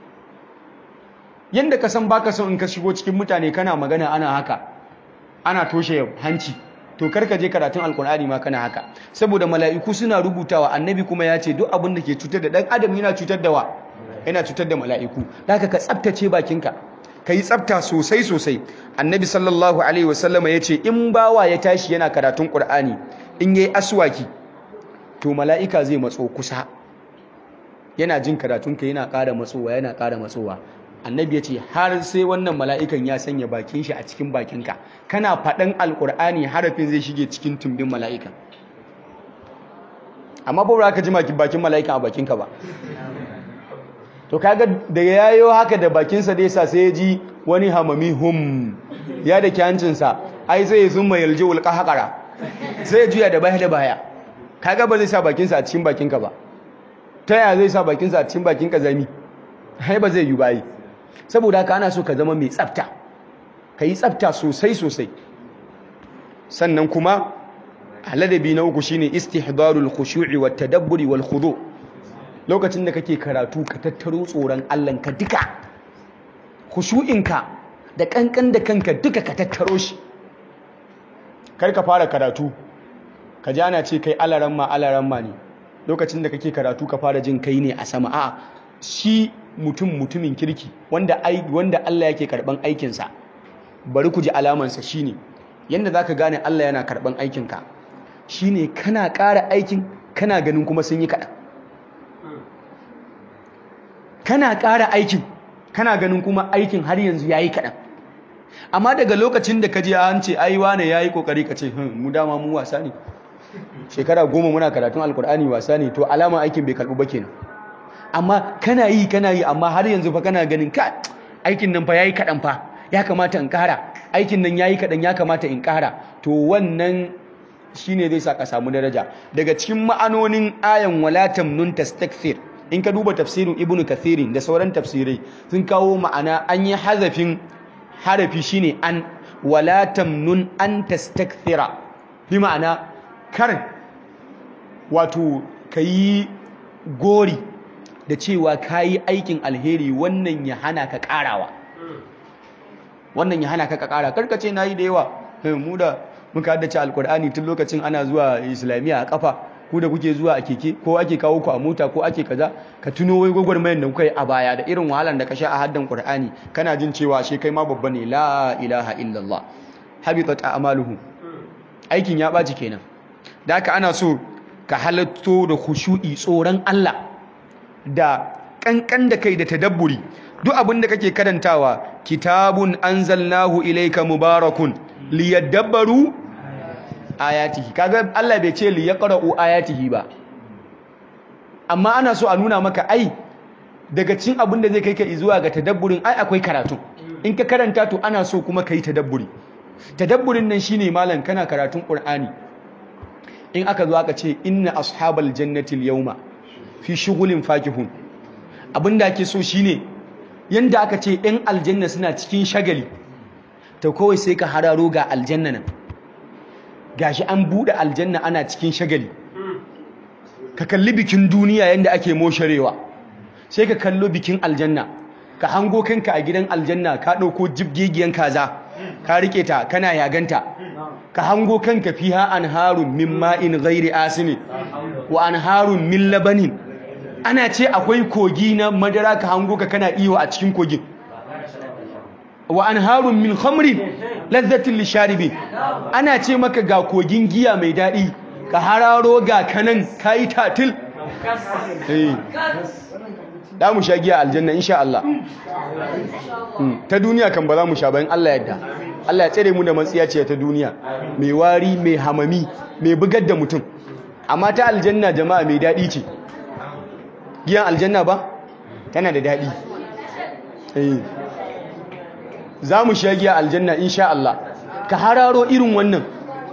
yanda ka san baka son in ka shigo cikin mutane kana magana ana haka ana toshe hanci to karka je karatun alkur'ani ma kana haka saboda mala'iku suna rubutawa annabi kuma ya ce duk abin da ke cutar da dan adam yana cutar da wa yana cutar da mala'iku haka ka tsaftace bakinka ka yi tsafta sosai sosai annabi sallallahu alaihi wasallama ya ce in bawa ya tashi yana karatun qur'ani in yayi aswaki to mala'ika zai matso kusa yana jin karatunka yana ƙara matsowa yana ƙara matsowa annabi ya ce har sai wannan mala'ikan ya sanya bakin shi a cikin bakinka kana faɗan alƙur'ani harafin zai shige cikin tumbin mala'ikan amma ba ka ji bakin mala'ikan a bakinka ba to kaga da yayo haka da bakinsa da yasa sai ya ji wani hamami hum ya da kyancinsa ai zai zumma yalji ulqa haƙara sai ya juya da baya da baya kaga ba zai sa bakinsa a cikin bakinka ba ta yaya zai sa bakinsa a cikin bakinka zami ai ba zai yi bayi saboda haka ana so ka zama mai tsafta ka yi tsafta sosai sosai sannan kuma ladabi na uku shine istihdarul khushu'i wat tadabburi wal khudu lokacin da kake karatu ka tattaro tsoron Allah ka duka khushu'inka da kankan da kanka duka ka tattaro shi kar ka fara karatu ka ji ana ce kai alaramma alaramma ne lokacin da kake karatu ka fara jin kai ne a sama a'a shi mutum mutumin kirki wanda wanda Allah yake karban aikinsa bari ku ji alamansa shine yanda zaka gane Allah yana karban aikinka shine kana ƙara aikin kana ganin kuma sun yi kaɗan kana ƙara aikin kana ganin kuma aikin har yanzu yayi kaɗan amma daga lokacin da ka je an ce ai wane yayi kokari ka ce mu dama mu wasa ne shekara goma muna karatun alkur'ani wasa ne to alama aikin bai karɓu ba kenan amma kana yi kana yi amma har yanzu fa kana ganin ka aikin nan fa yayi kaɗan fa ya kamata in ƙara aikin nan yayi kaɗan ya kamata in ƙara to wannan shine zai sa ka samu daraja daga cikin ma'anonin ayan wala tamnun tastakthir in ka duba tafsirin ibnu kathirin da sauran tafsirai sun kawo ma'ana an yi hazafin harafi shine an wala tamnun an tastakthira bi ma'ana kar wato kayi gori da cewa kayi aikin alheri wannan ya hana ka karawa wannan ya hana ka kara karkace nayi da yawa mu da muka haddace alkur'ani tun lokacin ana zuwa islamiyya a kafa ku da kuke zuwa a keke ko ake kawo ku a mota ko ake kaza ka tuno wai gwagwarmayar da kuka yi a baya da irin wahalar da ka sha a haddan qur'ani kana jin cewa ashe kai ma babba ne la ilaha illallah habitat a'maluhum aikin ya baci kenan da haka ana so ka halatto da khushu'i tsoron Allah da kankan da kai da tadabburi duk abin da kake karantawa kitabun anzalnahu ilayka mubarakun liyadabbaru ayatihi kaga Allah bai ce liyaqra'u ayatihi ba amma ana so a nuna maka ai daga cikin abin da zai kai ka zuwa ga tadabburin ai akwai karatu in ka karanta to ana so kuma kai tadabburi tadabburin nan shine malam kana karatun Qur'ani in aka zo aka ce inna ashabal jannati al-yawma fi shughulin fakihun abinda ake so shine yanda aka ce ɗan aljanna suna cikin shagali to kawai sai ka hararo ga aljanna nan gashi an buɗe aljanna ana cikin shagali ka kalli bikin duniya yanda ake mosharewa sai ka kallo bikin aljanna ka hango kanka a gidan aljanna ka ɗauko jibgegiyan kaza ka rike ta kana yaganta ka hango kanka fiha anharun min ma'in ghairi asini wa anharun min labanin ana ce akwai kogi na madara ka hango ka kana iyo a cikin kogin wa anharun min khamrin lazzatin lisharibin ana ce maka ga kogin giya mai daɗi ka hararo ga kanan kayi tatil da mu sha giya aljanna insha Allah ta duniya kan ba za mu sha bayan Allah yadda Allah ya tsere mu da matsiya ce ta duniya mai wari mai hamami mai bugar da mutum amma ta aljanna jama'a mai daɗi ce giyan aljanna ba tana da daɗi za mu sha giya aljanna insha Allah ka hararo irin wannan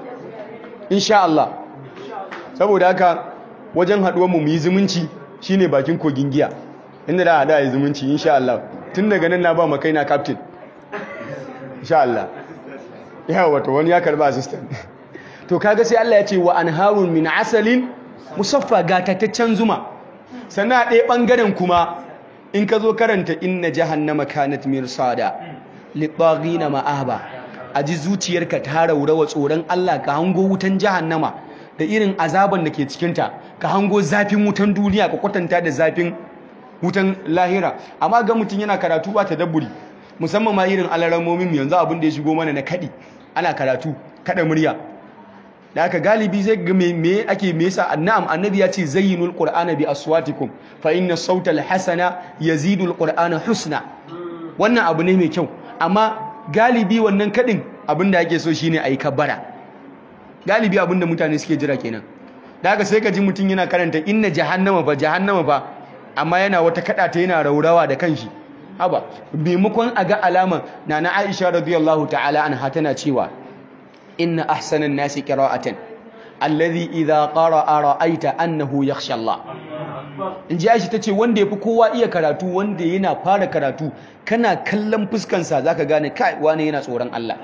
insha Allah saboda haka wajen haɗuwar mu yi zumunci shine bakin kogin giya inda da haɗa yi zumunci insha Allah tun daga nan na ba makai na captain insha Allah yawa wato wani ya karba assistant to kaga sai Allah ya ce wa anharun min asalin musaffa gatataccen zuma sannan ɗaya ɓangaren kuma in ka zo karanta inna jahannama kanat mirsada na ma'aba a ji zuciyarka ta raurawa tsoron Allah ka hango wutan jahannama da irin azaban da ke cikinta ka hango zafin wutan duniya ka kwatanta da zafin wutan lahira amma ga mutum yana karatu ba ta dabburi musamman ma irin alaramomin yanzu abin da ya shigo mana na kaɗi ana karatu kaɗa murya da aka galibi zai ga me ake me yasa na'am annabi ya ce zayyinul qur'ana bi aswatikum fa inna sautal hasana yazidul qur'ana husna wannan abu ne mai kyau amma galibi wannan kadin abinda ake so shine ayi kabbara galibi abinda mutane suke jira kenan da haka sai ka ji mutum yana karanta inna jahannama fa jahannama fa amma yana wata kada ta yana raurawa da kanshi haba maimakon a ga alama nana Aisha radiyallahu ta'ala anha tana cewa inna ahsanan nasi qira'atan alladhi idha qara'a ra'aita annahu yakhsha Allah inji Aisha tace wanda yafi kowa iya karatu wanda yana fara karatu kana kallon fuskan sa zaka gane kai wani yana tsoron Allah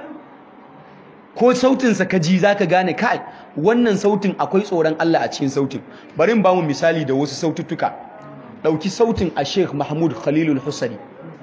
ko sautin sa kaji zaka gane kai wannan sautin akwai tsoron Allah a cikin sautin bari in ba mu misali da wasu saututtuka dauki sautin a Sheikh Mahmud Khalilul Husari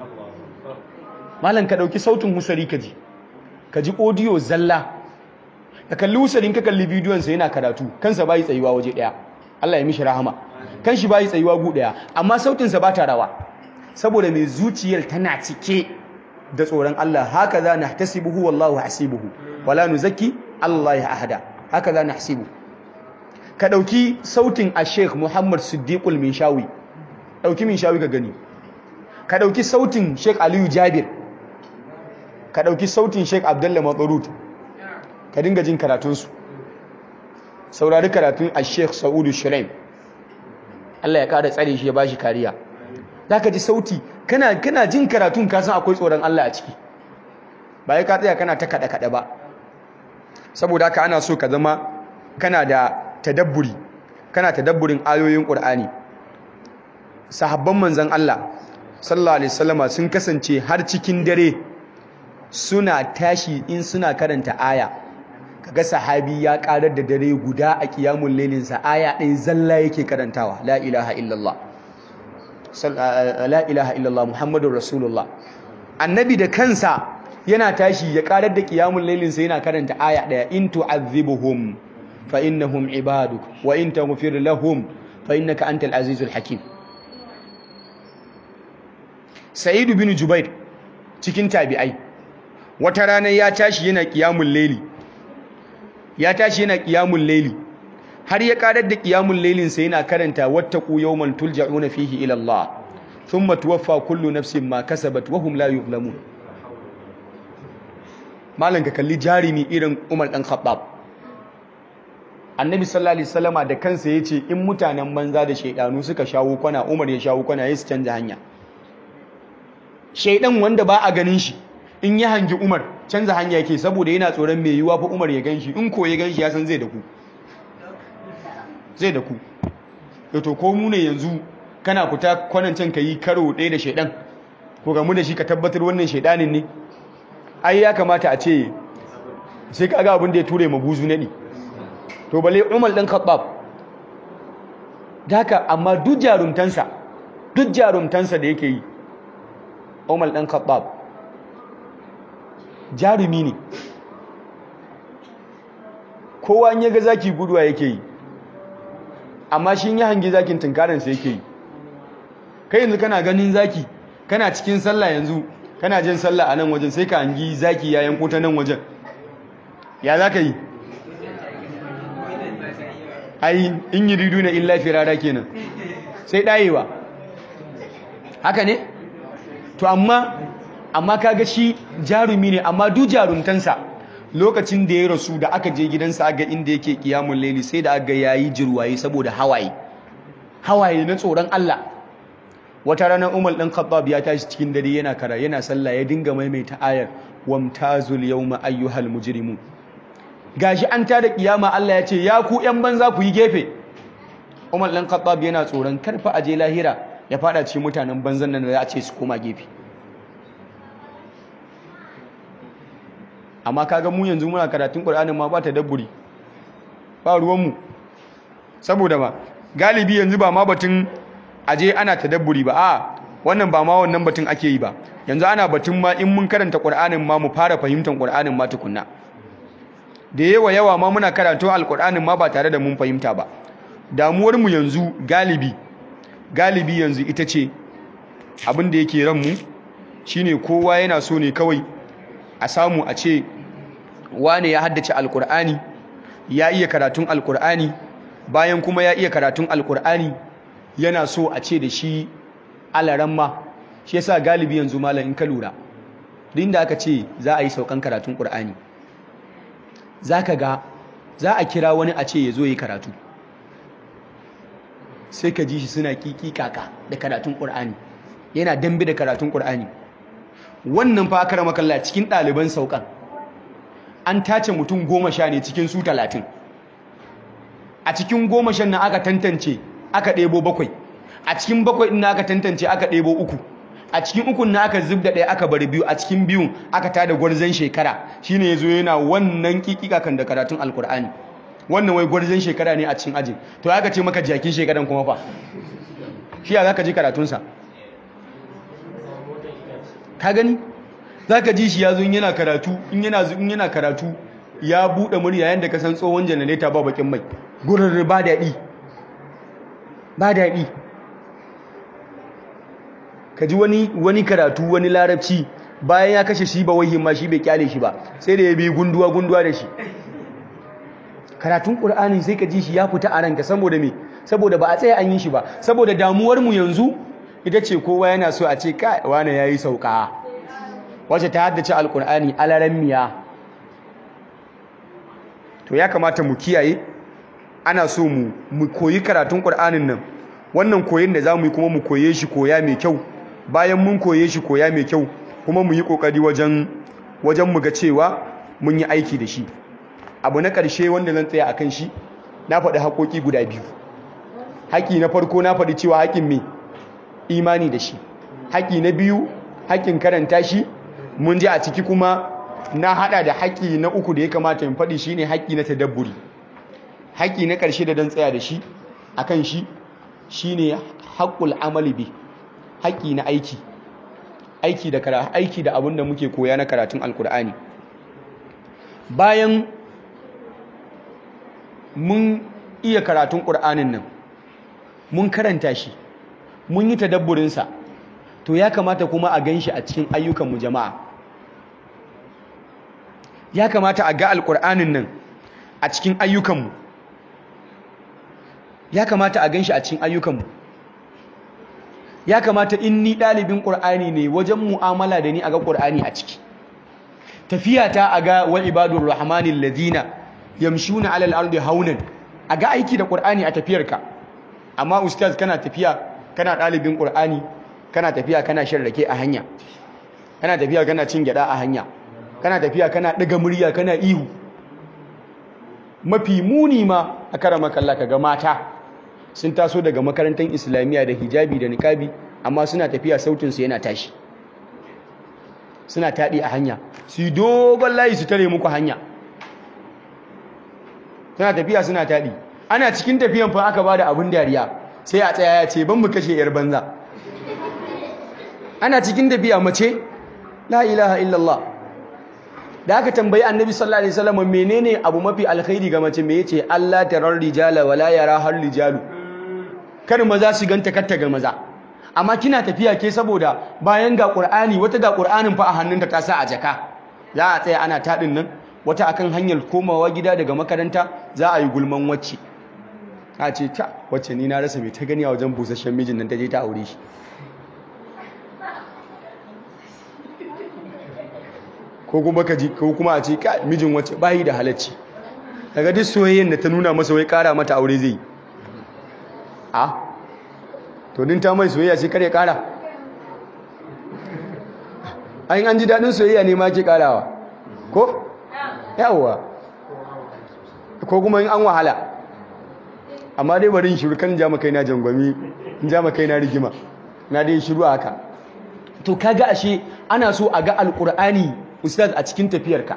malam ka dauki sautin Husari kaji kaji audio zalla ka kalli usarin ka kalli bidiyonsa yana karatu kansa bai tsayuwa waje daya Allah ya mishi rahama kan shi bai tsayuwa gu daya amma sautinsa ba ta rawa saboda mai zuciyar tana cike da tsoron Allah haka za na tasibuhu wallahu hasibuhu wala nuzakki Allah ya ahada haka za na hasibu ka dauki sautin a Sheikh Muhammad Siddiqul Minshawi dauki Minshawi ka gani ka ɗauki sautin sheik aliyu jabir ka ɗauki sautin sheik abdullahi matsarut ka dinga jin karatunsu saurari karatun a sheik sa'udu shiraim allah ya ƙara tsare shi ya ba shi kariya za ka ji sauti kana jin karatun kasan akwai tsoron allah a ciki ba ya ka tsaya kana ta kaɗe-kaɗe ba saboda haka ana so ka zama kana da tadabburi kana tadabburin ayoyin ƙur'ani sahabban manzan Allah sallallahu alaihi wasallama sun kasance har cikin dare suna tashi in suna karanta aya kaga sahabi ya karar da dare guda a qiyamul lailin sa aya ɗaya zalla yake karantawa la ilaha illallah la ilaha illallah muhammadur rasulullah annabi da kansa yana tashi ya karar da qiyamul lailin sa yana karanta aya ɗaya in tu'adhibuhum fa innahum ibaduk wa in taghfir lahum fa innaka antal azizul hakim Sa'idu bin Jubair cikin tabi'ai wata rana ya tashi yana qiyamul layli ya tashi yana qiyamul layli har ya karar da qiyamul laylin sa yana karanta wattaqu yawman tulja'una fihi ila Allah thumma tuwaffa kullu nafsin ma kasabat wa hum la yuzlamun malan ka kalli jarimi irin Umar dan Khattab Annabi sallallahu alaihi wasallama da kansa yace in mutanen banza da shaydanu suka shawo kwana Umar ya shawo kwana yayin su canja hanya shaidan wanda ba a ganin shi in ya hangi Umar canza hanya yake saboda yana tsoron mai yiwa fa Umar ya ganshi in ko ya ganshi ya san zai da ku zai da ku to ko mu ne yanzu kana fita kwanan can yi karo ɗaya da shaidan ko ga mu da shi ka tabbatar wannan shaidanin ne ai ya kamata a ce sai ka ga abin da ya ture ma buzu nadi to bale Umar dan Khattab daka amma duk jarumtansa duk jarumtansa da yake yi Umar ɗan Khattab jarumi ne kowa ya ga zaki guduwa yake yi amma shi ya hangi zakin tunkaransa yake yi kai yanzu kana ganin zaki kana cikin sallah yanzu kana jin sallah a nan wajen sai ka hangi zaki ya yanko ta nan wajen ya za ka yi ai in yi ridu na illa firara kenan sai ɗayewa haka ne to amma amma kaga shi jarumi ne amma duk jarumtansa lokacin da ya rasu da aka je gidansa aga inda yake kiyamun laili sai da aga yayi jirwaye saboda hawaye hawaye na tsoron Allah wata ranar Umar dan Khattab ya tashi cikin dare yana kara yana sallah ya dinga maimaita ayar wamtazul yawma ayyuhal mujrimun gashi an tada kiyama Allah ya ce ya ku yan banza ku yi gefe Umar dan Khattab yana tsoron karfa aje lahira ya fada cikin mutanen banzan nan da za a ce su koma gefe amma kaga mu yanzu muna karatun Qur'anin ma ba ta dabburi ba ruwanmu saboda ba galibi yanzu ba ma batun aje ana tadabburi ba a wannan ba ma wannan batun ake yi ba yanzu ana batun ma in mun karanta Qur'anin ma mu fara fahimtar Qur'anin ma tukunna da yawa yawa ma muna karatun Al-Qur'anin ma ba tare da mun fahimta ba damuwar mu yanzu galibi galibi yanzu ita ce abin da yake ranmu shine kowa yana so ne kawai a samu a ce wane ya haddace alkur'ani ya iya karatun alkur'ani bayan kuma ya iya karatun alkur'ani yana so a ce da shi alaramma shi yasa galibi yanzu malam in ka lura duk da aka ce za a yi saukan karatun qur'ani zaka ga za a kira wani a ce ya zo yi karatu sai ka ji shi suna kiki kaka da karatun qur'ani yana dambe da karatun qur'ani wannan fa aka rama kalla cikin ɗaliban saukan an tace mutum goma sha ne cikin su talatin a cikin goma shan nan aka tantance aka ɗebo bakwai a cikin bakwai ɗin aka tantance aka ɗebo uku a cikin ukun na aka zub da ɗaya aka bari biyu a cikin biyun aka tada gwarzon shekara shine ya zo yana wannan kikika kan da karatun alkur'ani wannan wai gwarzon shekara ne a cikin ajin to aka ce maka jakin shekaran kuma fa shi ya za ka ji karatunsa ka gani za ka ji shi ya zo yana karatu in yana in yana karatu ya buɗe murya yadda ka san tsohon janareta ba bakin mai gurin ba daɗi ba daɗi ka ji wani wani karatu wani larabci bayan ya kashe shi ba wahin ma shi bai kyale shi ba sai da ya bi gunduwa gunduwa da shi karatun ƙur'ani sai ka ji shi ya fita a ranka saboda me saboda ba a tsaye an yi shi ba saboda damuwar mu yanzu ita ce kowa yana so a ce kai wani yayi sauka wacce ta haddace alkur'ani alaran miya to ya kamata mu kiyaye ana so mu mu koyi karatun qur'anin nan wannan koyin da zamu yi kuma mu koye shi koya mai kyau bayan mun koye shi koya mai kyau kuma mu yi kokari wajen wajen mu ga cewa mun yi aiki da shi abu na ƙarshe wanda zan tsaya akan shi na faɗi haƙoƙi guda biyu haƙi na farko na faɗi cewa haƙin me imani da shi haƙi na biyu haƙin karanta shi mun ji a ciki kuma na haɗa da haƙi na uku da ya kamata in faɗi shine haƙi na tadabburi haƙi na ƙarshe da dan tsaya da shi akan shi shine haƙul amali bi haƙi na aiki aiki da kara aiki da abin da muke koya na karatun alkur'ani bayan mun iya karatun ƙur'anin nan mun karanta shi mun yi tadabburinsa to ya kamata kuma a gan shi a cikin ayyukanmu jama'a ya kamata a ga alƙur'anin nan a cikin ayyukanmu ya kamata a gan shi a cikin ayyukanmu ya kamata in ni ɗalibin ƙur'ani ne wajen mu'amala da ni a ga ƙur'ani a ciki tafiya ta a ga wa ibadur rahmanin ladina yamshuna alal ardi haunan a ga aiki da ƙur'ani a tafiyarka amma ustaz kana tafiya kana ɗalibin ƙur'ani kana tafiya kana shan rake a hanya kana tafiya kana cin gyaɗa a hanya kana tafiya kana ɗaga murya kana ihu mafi muni ma a karama kalla ka ga mata sun taso daga makarantar islamiyya da hijabi da niƙabi amma suna tafiya sautinsu yana tashi suna taɗi a hanya su yi dogon layi su tare muku hanya suna tafiya suna taɗi ana cikin tafiyan fa aka ba da abin dariya sai a tsaya ya ce ban mu kashe yar banza ana cikin tafiya mace la ilaha illallah da aka tambayi annabi sallallahu alaihi wasallam menene abu mafi alkhairi ga mace me yace Allah tarar rijala wala yara har rijalu kar maza su ganta katta ga maza amma kina tafiya ke saboda bayan ga qur'ani wata ga qur'anin fa a hannunta ta sa a jaka za a tsaya ana tadin nan wata akan hanyar komawa gida daga makaranta za a yi gulman wacce a ce ta wacce ni na rasa mai ta gani a wajen busasshen mijin nan ta je ta aure shi ko kuma ka ji ko kuma a ce ka mijin wacce bayi da halacci daga duk soyayyen da ta nuna masa wai kara mata aure zai a to din ta mai soyayya sai kare kara ayin an ji dadin soyayya ne ma ke karawa ko yawwa ko kuma in an wahala amma dai bari in shiru kan ja kai na jangwami in ja kai na rigima na dai shiru haka to kaga ashe ana so a ga alqur'ani ustaz a cikin tafiyarka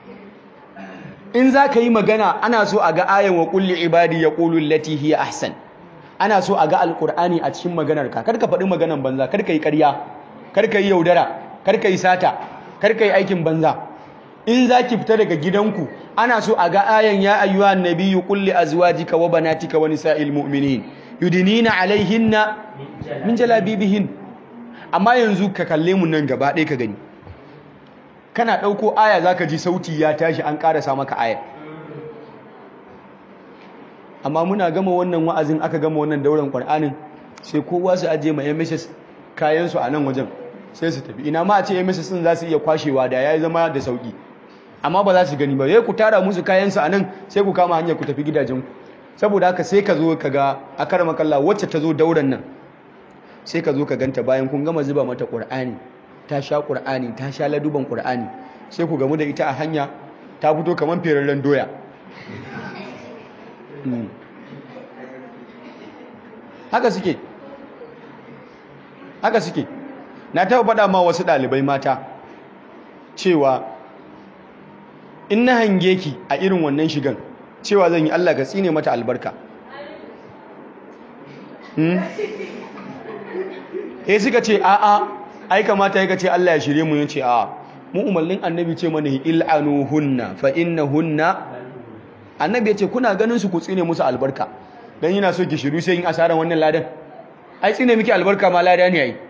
in za ka yi magana ana so a ga ayan wa kulli ibadi ya ƙulu lati hiya ahsan ana so a ga alƙur'ani a cikin maganarka kar ka faɗi maganan banza kar ka yi ƙarya kar ka yi yaudara kar ka yi sata kar ka yi aikin banza in za ki fita daga gidanku ana so a ga ayan ya ayyuha nabiyyu qul li azwajika wa banatika wa nisa'il mu'minin yudinina alaihinna min jalabibihin amma yanzu ka kalle mu nan gaba ɗaya ka gani kana ɗauko aya za ka ji sauti ya tashi an ƙarasa maka aya amma muna gama wannan wa'azin aka gama wannan daular ƙwar'anin sai kowa su ajiye ma mss kayansu a nan wajen sai su tafi ina ma a ce mss sun za su iya kwashewa da ya zama da sauƙi amma ba za su gani ba ya ku tara musu kayansu a nan sai ku kama hanyar ku tafi gidajenku saboda haka sai ka zo ka ga a kara makalla wacce ta zo dauran nan sai ka zo ka ganta bayan kun gama zuba mata ƙwar'ani ta sha ƙur'ani ta sha laduban ƙur'ani sai ku gamu da ita a hanya ta fito kamar ferarren doya haka suke haka suke na taɓa faɗa ma wasu ɗalibai mata cewa in na hange ki a irin wannan shigan cewa zan yi Allah ka tsine mata albarka eh suka ce a'a ai kamata ya ce Allah ya shirye mu yace a mu umarnin annabi ce mana il'anuhunna fa innahunna annabi yace kuna ganin su ku tsine musu albarka dan yana so ki shiru sai yin asaran wannan ladan ai tsine miki albarka ma lada ne ai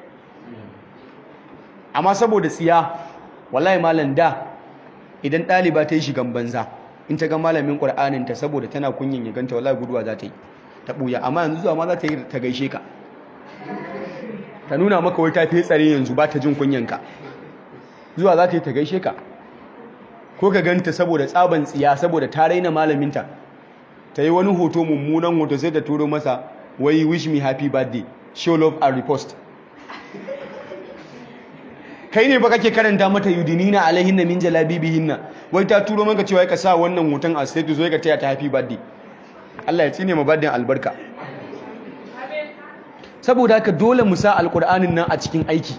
amma saboda tsiya wallahi malam da idan ɗaliba ta yi shigan banza in ta ga malamin qur'anin ta saboda tana kunyin ya ganta wallahi guduwa za ta yi ta buya amma yanzu zuwa ma za ta yi ta gaishe ka ta nuna maka wai ta fi tsare yanzu ba ta jin kunyanka zuwa za ta yi ta gaishe ka ko ka ganta saboda tsaban tsiya saboda ta raina malaminta ta yi wani hoto mummunan hoto sai ta turo masa wai wish me happy birthday show love and repost kai ne ba kake karanta mata yudinina alaihinna min jalabibihinna wai ta turo maka cewa ka sa wannan hoton a status wai ka taya ta happy birthday Allah ya tsine ma birthday albarka saboda haka dole mu sa alqur'anin nan a cikin aiki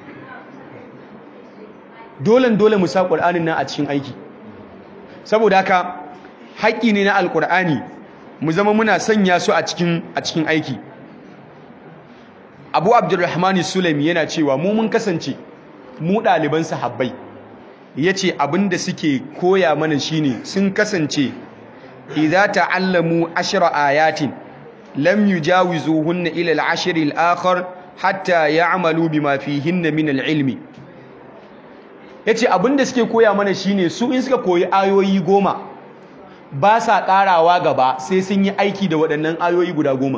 dole dole mu sa qur'anin nan a cikin aiki saboda haka haƙƙi ne na alqur'ani mu zama muna sanya su a cikin a cikin aiki Abu Abdurrahman Sulaimi yana cewa mu mun kasance mu ɗaliban sahabbai ya ce abinda suke koya mana shine sun kasance idza ta'allamu ashra ayatin lam yujawizuhunna ila al-ashr al-akhar hatta ya'malu bima fihinna min al-ilmi yace abinda suke koya mana shine su in suka koyi ayoyi goma ba sa karawa gaba sai sun yi aiki da waɗannan ayoyi guda goma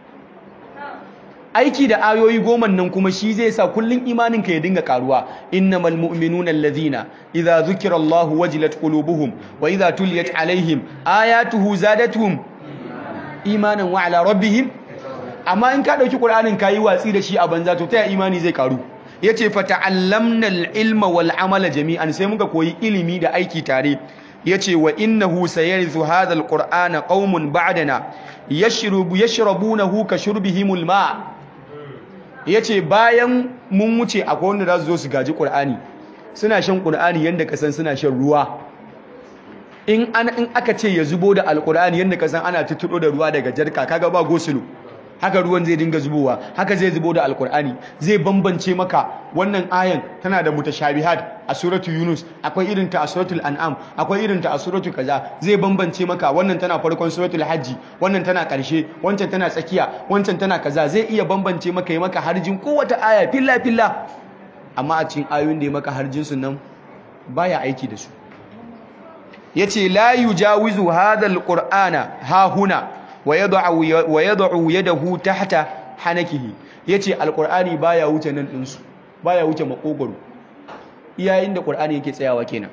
aiki da ayoyi goman nan kuma shi zai sa kullun imaninka ya dinga karuwa innamal mu'minuna allazina idza zukira Allahu wajilat qulubuhum wa idza tuliyat alaihim ayatuhu zadatuhum imanan wa ala rabbihim amma in ka dauki qur'anin kayi watsi da shi a banza to ta imani zai karu yace fa ta'allamna al-ilma wal amala jami'an sai muka koyi ilimi da aiki tare yace wa innahu sayarithu hadha al-qur'ana qaumun ba'dana yashrubu yashrabunahu ka shurbihimul ma' ya ce bayan mun wuce akwai wanda za su zo su gaji ƙur'ani suna shan ƙur'ani yadda ka san suna shan ruwa in aka ce ya zubo da alƙur'ani yadda ka san ana tuttuɗo da ruwa daga jarka kaga ba gosulo haka ruwan zai dinga zubowa haka zai zubo da alƙur'ani zai bambance maka wannan ayan tana da mutashabihat a suratul yunus akwai irin ta a suratul an'am akwai irin ta a suratul kaza zai bambance maka wannan tana farkon suratul hajji wannan tana ƙarshe wancan tana tsakiya wancan tana kaza zai iya bambance maka yi maka harjin kowace aya filla filla amma a cikin ayoyin da ya maka harjin su nan baya aiki da su yace la yujawizu hadha alqur'ana ha huna wa yad'u yadahu tahta hanakihi yace alqur'ani baya wuce nan din su baya wuce makogoro iyayen da qur'ani yake tsayawa kenan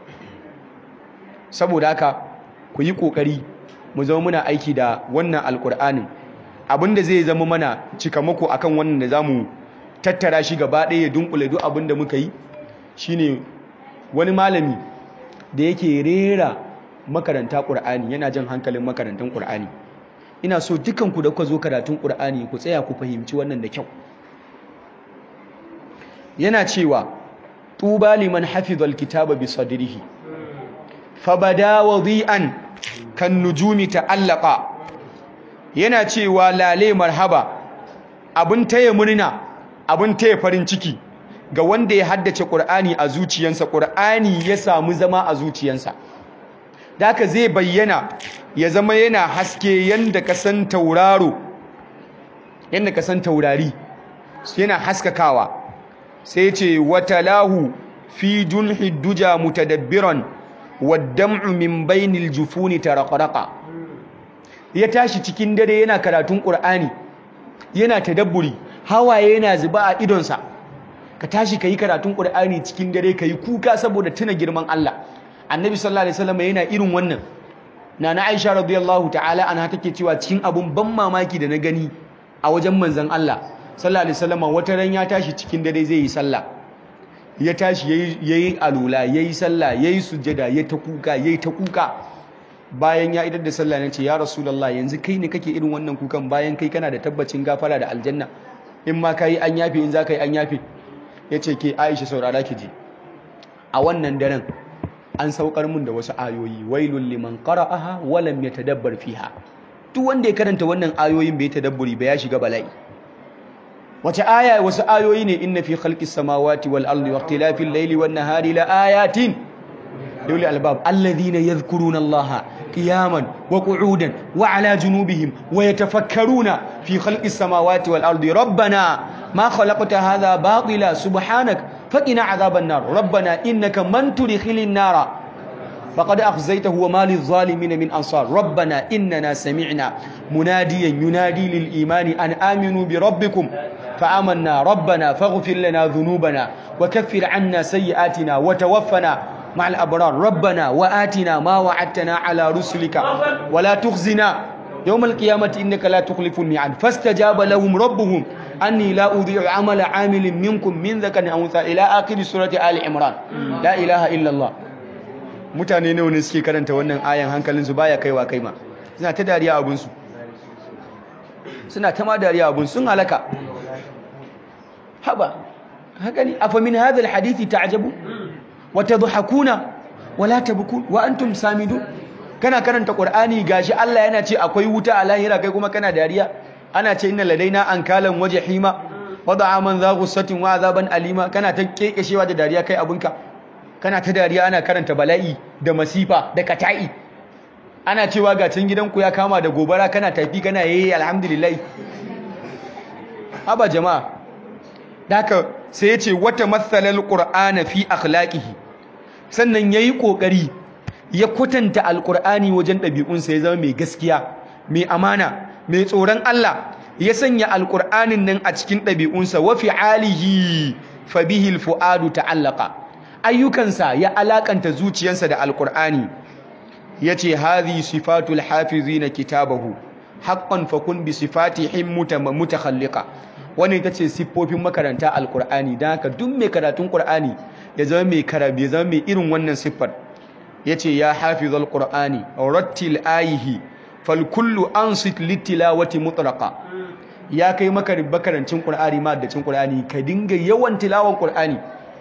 saboda haka ku yi kokari mu zama muna aiki da wannan alqur'anin abinda zai zama mana cikamako akan wannan da zamu tattara shi gaba ɗaya ya dunkule duk abinda muka yi shine wani malami da yake rera makaranta qur'ani yana jan hankalin makarantan qur'ani ina so dukanku da kuka zo karatun qur'ani ku tsaya ku fahimci wannan da kyau yana cewa tuba liman hafiza alkitaba bi sadrihi fabada wadi'an kan nujumi ta'allaqa yana cewa lale marhaba abun taya murna abun taya farin ciki ga wanda ya haddace qur'ani a zuciyansa qur'ani ya samu zama a zuciyansa daka zai bayyana ya zama yana haske yanda ka san tauraro yanda ka san taurari yana haskakawa sai ce watalahu fi junhi duja mutadabbiran waddam'u min bainil jufuni taraqraqa ya tashi cikin dare yana karatun qur'ani yana tadabburi hawaye yana zuba a idonsa ka tashi kai karatun qur'ani cikin dare kai kuka saboda tuna girman Allah annabi sallallahu alaihi wasallam yana irin wannan nana Aisha radiyallahu ta'ala anha take cewa cikin abun ban mamaki da na gani a wajen manzon Allah sallallahu alaihi wasallam wata ran ya tashi cikin dare zai yi sallah ya tashi yayi yayi alula yayi sallah yayi sujjada yayi ta kuka yayi ta kuka bayan ya idar da sallah nace ya rasulullah yanzu kai ne kake irin wannan kukan bayan kai kana da tabbacin gafara da aljanna in ma kai an yafe in za ka yi an yafe yace ke Aisha saurara ki ji a wannan daren an saukar mun da wasu ayoyi wailul liman qara'aha wa lam yatadabbar fiha duk wanda ya karanta wannan ayoyin bai tadabburi ba ya shiga bala'i wace aya wasu ayoyi ne inna fi khalqis samawati wal ardi waqtilafil layli wan nahari la ayatin lil albab alladhina yadhkuruna allaha qiyaman wa qu'udan wa ala junubihim wa yatafakkaruna fi khalqis samawati wal ardi rabbana ma khalaqta hadha batila subhanak faqina adhaban nar rabbana innaka man tudkhilin nara faqad akhzaytahu wa ma lidh-dhalimin min ansar rabbana innana sami'na munadiyan yunadi lil imani an aminu bi rabbikum فآمنا ربنا فاغفر لنا ذنوبنا وكفر عنا سيئاتنا وتوفنا مع الأبرار ربنا وآتنا ما وعدتنا على رسلك ولا تخزنا يوم القيامة إنك لا تخلف الميعاد فاستجاب لهم ربهم أني لا أضيع عمل عامل منكم من ذكر أو أنثى إلى آخر سورة آل عمران لا إله إلا الله mutane nawa ne suke karanta wannan ayan hankalinsu baya kaiwa kaima suna ta dariya abunsu suna ta ma dariya abun sun halaka haba haka ne afa min hadha alhadith ta'jabu wa tadhakuna wa la tabkun wa antum samidun kana karanta qur'ani gashi Allah yana ce akwai wuta a lahira kai kuma kana dariya ana ce inna ladaina ankalan wajhima wa da'aman za ghussatin wa azaban alima kana ta kekeshewa da dariya kai abunka kana ta dariya ana karanta bala'i da masifa da kata'i ana cewa ga can gidanku ya kama da gobara kana tafi kana yayi alhamdulillah haba jama'a daka sai ya ce wata matsalar ƙur'ana fi akhlaqihi sannan ya yi ƙoƙari ya kwatanta alƙur'ani wajen ɗabi'unsa ya zama mai gaskiya mai amana mai tsoron Allah ya sanya alƙur'anin nan a cikin ɗabi'unsa wa fi'alihi fa bihi alfu'adu ta'allaqa ayyukansa ya alakanta zuciyarsa da alƙur'ani yace hadhi sifatul hafizina kitabahu haqqan fakun bi sifatihim mutakhalliqa wannan ita ce siffofin makaranta alkur'ani don haka duk mai karatun ƙur'ani ya zama mai karabe zama mai irin wannan siffar ya ce ya hafiz alkur'ani rattil ayihi falkullu an sit littilawati mutlaka ya kai makarancin ƙur'ani ma da cin ƙur'ani ka dinga yawan tilawan ƙur'ani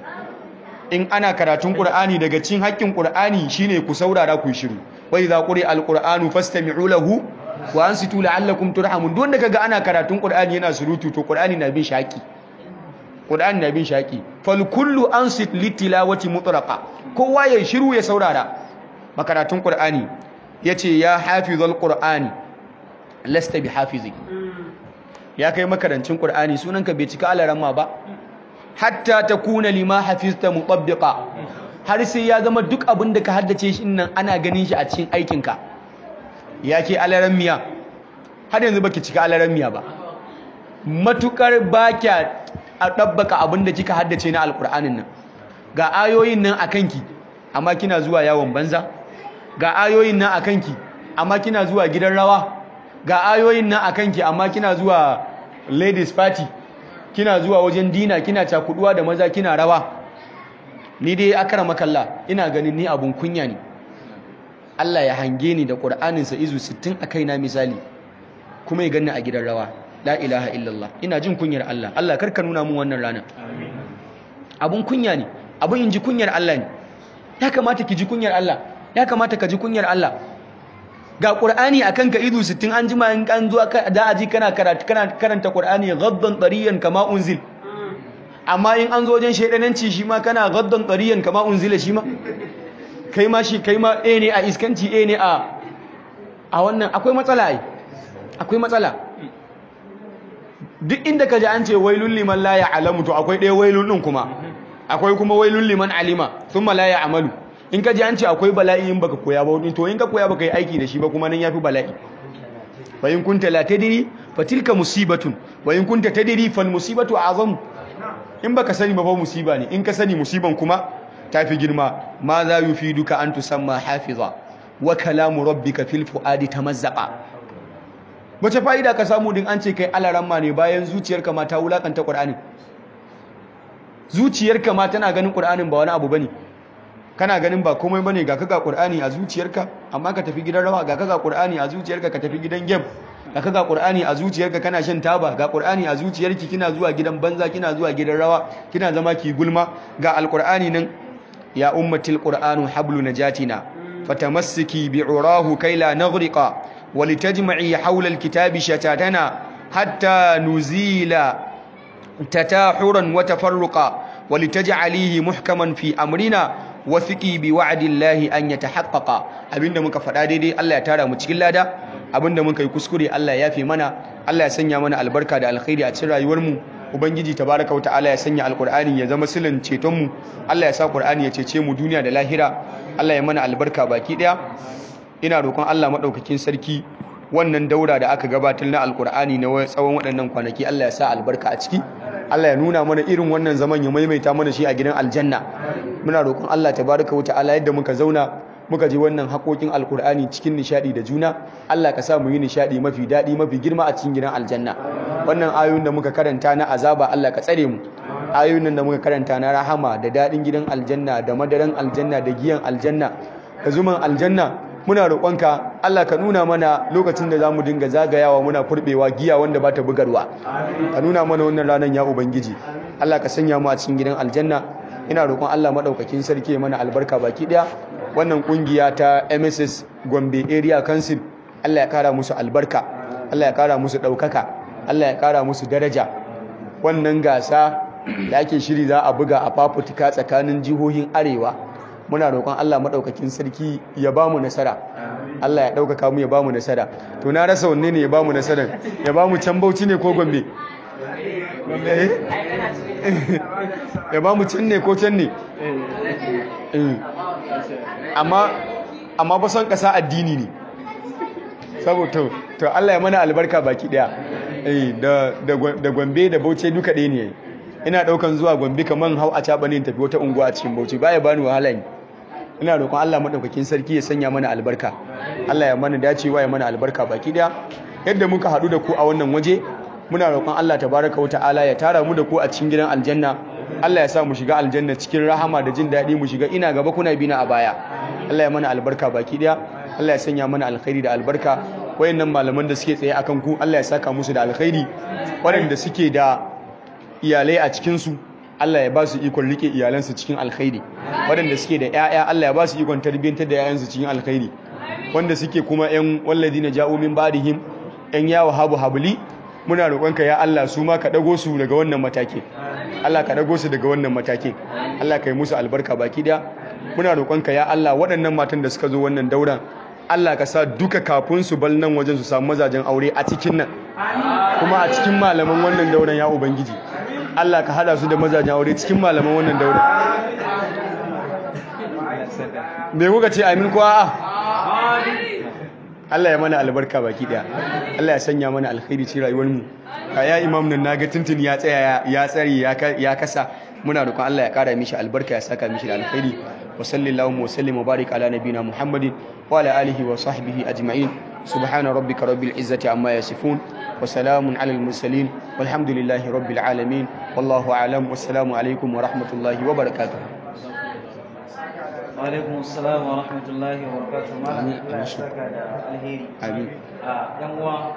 in ana karatun ƙur'ani daga cin haƙƙin ƙur'ani shine ku saurara ku shiru wai za ƙuri alƙur'anu fastami'u lahu wa ansitu la'allakum turhamun don daga ga ana karatun qur'ani yana surutu to qur'ani na bin shaki qur'ani na bin shaki fal kullu ansit litilawati mutlaqa kowa ya shiru ya saurara makaratun qur'ani yace ya hafizul qur'ani lasta bi hafizi ya kai makarancin qur'ani sunanka bai cika alaramma ba hatta takuna lima hafizta mutabbiqa har sai ya zama duk abin da ka haddace shi nan ana ganin shi a cikin aikinka ya ke alaran miya har yanzu baki cika alaran miya ba matukar bakya a ɗabbaka abin da kika haddace na alkur'anin nan ga ayoyin nan a kanki amma kina zuwa yawon banza ga ayoyin nan a kanki amma kina zuwa gidan rawa ga ayoyin nan a kanki amma kina zuwa ladies party kina zuwa wajen dina kina cakuduwa da maza kina rawa ni dai akara makalla ina ganin ni abun kunya ne Allah ya hange ni da Qur'aninsa izu 60 a kaina misali kuma ya ganni a gidan rawa la ilaha illallah ina jin kunyar Allah Allah karka nuna mun wannan rana abun kunya ne abun in ji kunyar Allah ne ya kamata ki ji kunyar Allah ya kamata ka ji kunyar Allah ga Qur'ani akan ka izu 60 an jima in kan zuwa da aji kana karatu kana karanta Qur'ani ghaddan tariyan kama unzil amma in an zo wajen shedananci shi ma kana ghaddan tariyan kama unzila shi ma kai ma shi kai ma a ne a iskanci a ne a a wannan akwai matsala ai akwai matsala duk inda ka ji an ce wailul liman la ya'lamu to akwai ɗaya wailul din kuma akwai kuma wailul liman alima thumma la ya'malu in ka ji an ce akwai bala'i in baka koya ba to in ka koya baka yi aiki da shi ba kuma nan yafi bala'i fa in kunta la tadri fa tilka musibatun wa in kunta tadri fal musibatu azam in baka sani ba fa musiba ne in ka sani musiban kuma tafi girma ma za yufiduka an tusamma hafiza wa kalamu rabbika fil fuadi tamazzaqa wace fa'ida ka samu din an ce kai alaramma ne bayan zuciyarka ma ta wulakanta qur'ani zuciyarka ma tana ganin qur'anin ba wani abu bane kana ganin ba komai bane ga kaga qur'ani a zuciyarka amma ka tafi gidan rawa ga kaga qur'ani a zuciyarka ka tafi gidan game ga kaga qur'ani a zuciyarka kana shan taba ga qur'ani a zuciyarki kina zuwa gidan banza kina zuwa gidan rawa kina zama ki gulma ga alqur'ani nan ya ummatil qur'anu hablu najatina fatamassiki bi'urahu kai la naghriqa walitajma'i hawla alkitabi shatatana hatta nuzila tatahuran wa tafarruqa walitaj'alihi muhkaman fi amrina wafiqi bi wa'dillahi an yatahaqqaqa abinda muka faɗa daidai Allah ya tara mu cikin lada abinda muka yi kuskure Allah ya yafe mana Allah ya sanya mana albarka da alkhairi a cikin rayuwar mu ubangiji tabaraka wa ta'ala ya sanya alqur'ani ya zama silin ceton mu Allah ya sa qur'ani ya cece mu duniya da lahira Allah ya mana albarka baki daya ina roƙon Allah madaukakin sarki wannan daura da aka gabatar na alkur'ani na tsawon waɗannan kwanaki Allah ya sa albarka a ciki Allah ya nuna mana irin wannan zaman ya maimaita mana shi a gidan aljanna muna roƙon Allah tabaraka wa ta'ala yadda muka zauna muka ji wannan haƙoƙin alkur'ani cikin nishadi da juna Allah ka sa mu yi nishadi mafi daɗi mafi girma a cikin gidan aljanna wannan ayoyin da muka karanta na azaba Allah ka tsare mu ayoyin da muka karanta na rahama da daɗin gidan aljanna da madaran aljanna da giyan aljanna da zuman aljanna muna roƙonka Allah ka nuna mana lokacin da zamu dinga zagayawa muna furbewa giya wanda bata bugarwa ka nuna mana wannan ranar ya ubangiji Allah ka sanya mu a cikin gidan aljanna ina roƙon Allah madaukakin sarki mana albarka baki daya wannan kungiya ta MSS Gombe Area Council Allah ya kara musu albarka Allah ya kara musu daukaka Allah ya kara musu daraja wannan gasa da ake shiri za a buga a fafutuka tsakanin jihohin arewa muna roƙon Allah maɗaukakin sarki ya ba mu nasara Allah ya ɗaukaka mu ya ba mu nasara to na rasa wanne ne ya ba mu nasara ya ba mu can bauchi ne ko gombe ya ba mu can ne ko can ne amma amma ba son ƙasa addini ne saboda to Allah ya mana albarka baki ɗaya da gombe da bauchi duka ɗaya ne ina ɗaukan zuwa gombe kamar hau a caɓa ne tafi wata unguwa a cikin bauchi baya bani wahala ne ina roƙon Allah madaukakin sarki ya sanya mana albarka Allah ya mana dacewa ya mana albarka baki daya yadda muka haɗu da ku a wannan waje muna roƙon Allah tabaraka wata'ala ya tara mu da ku a cikin gidan aljanna Allah ya sa mu shiga aljanna cikin rahama da jin daɗi mu shiga ina gaba kuna bina a baya Allah ya mana albarka baki daya Allah ya sanya mana alkhairi da albarka wayannan malaman da suke tsaye akan ku Allah ya saka musu da alkhairi waɗanda suke da iyalai a cikin su Allah ya ba su ikon rike iyalansu cikin alkhairi waɗanda suke da ƴaƴa Allah ya ba su ikon tarbiyyantar da ƴaƴansu cikin alkhairi wanda suke kuma ƴan walladina ja'u min ba'dihim ƴan yawo habu habli muna roƙonka ya Allah su ma ka dago su daga wannan matake Allah ka dago su daga wannan matake Allah ka yi musu albarka baki da muna roƙonka ya Allah waɗannan matan da suka zo wannan dauran Allah ka sa duka kafin su bal nan wajen su samu mazajen aure a cikin nan kuma a cikin malaman wannan dauran ya ubangiji Allah ka hada su da mazajen aure cikin malaman wannan daura me kuka ce amin ko a'a Allah ya mana albarka baki daya Allah ya sanya mana alkhairi ci rayuwar mu ya imam nan naga tuntun ya tsaya ya tsare ya kasa muna roƙon Allah ya kara mishi albarka ya saka mishi da alkhairi wa sallallahu wa sallim wa barik ala nabina muhammadin wa ala alihi wa sahbihi ajma'in subhana rabbika rabbil izzati amma yasifun wa salamun ala al mursalin walhamdulillahi rabbil alamin wallahu a'lam wassalamu alaikum wa rahmatullahi wa barakatuh alaikum assalam wa rahmatullahi wa barakatuh malam Allah ya saka da alheri amin a yan uwa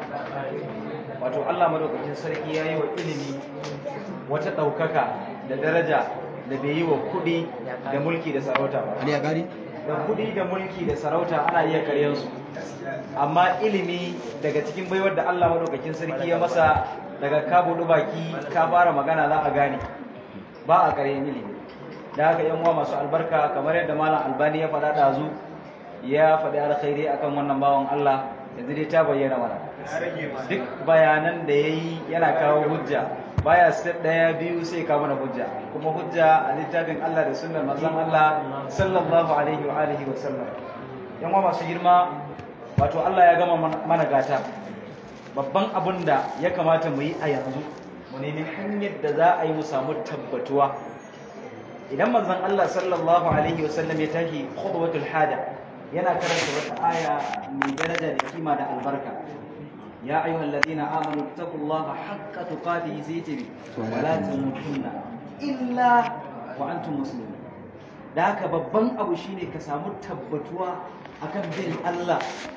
wato Allah madaukakin sarki yayi wa ilimi wata daukaka da daraja da bai yi wa kudi da mulki da sarauta ba Ali ya gari da kudi da mulki da sarauta ana iya karyan su amma ilimi daga cikin baiwar da Allah madaukakin sarki ya masa daga ka buɗu baki ka fara magana za a gane ba a karyan ilimi da haka yan uwa masu albarka kamar yadda malam albani ya faɗa ɗazu ya faɗi alkhairi akan wannan bawan Allah yanzu dai ta bayyana mana duk bayanan da ya yi yana kawo hujja baya step ɗaya biyu sai kawo mana hujja kuma hujja a littafin Allah da sunnar manzon Allah sallallahu alaihi wa alihi wa sallam yan uwa masu girma wato Allah ya gama mana gata babban abin da ya kamata mu yi a yanzu mu nemi hanyar da za a yi mu samu tabbatuwa idan manzon Allah sallallahu alaihi wasallam ya tashi khudwatul hada yana karanta wata aya mai daraja da kima da albarka ya ayyuhal ladina amanu taqullaha haqqa tuqatih sayyibi wa la tamutunna illa wa antum muslimun da haka babban abu shine ka samu tabbatuwa akan bin Allah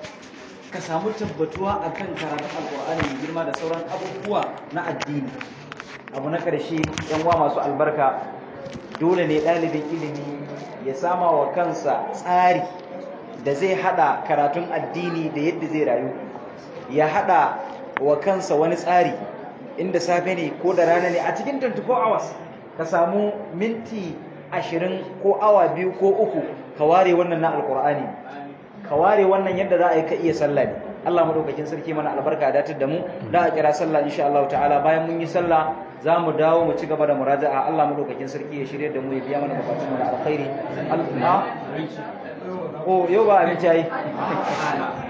ka samu tabbatuwa akan karatun alqur'ani mai girma da sauran abubuwa na addini abu na karshe yan uwa masu albarka dole ne ɗalibin ilimi ya sama wa kansa tsari da zai hada karatun addini da yadda zai rayu ya hada wa kansa wani tsari inda safe ne ko da rana ne a cikin 24 hours ka samu minti 20 ko awa biyu ko uku ka ware wannan na alkur'ani ka ware wannan yadda za a yi ka iya sallah ne Allah madaukakin sarki mana albarka datar da mu da a kira sallah insha Allah ta'ala bayan mun yi sallah za mu dawo mu ci gaba da muraja'a Allah madaukakin sarki ya shirye da mu ya biya mana bukatun mu da alkhairi Allah oh yau ba abinci yayi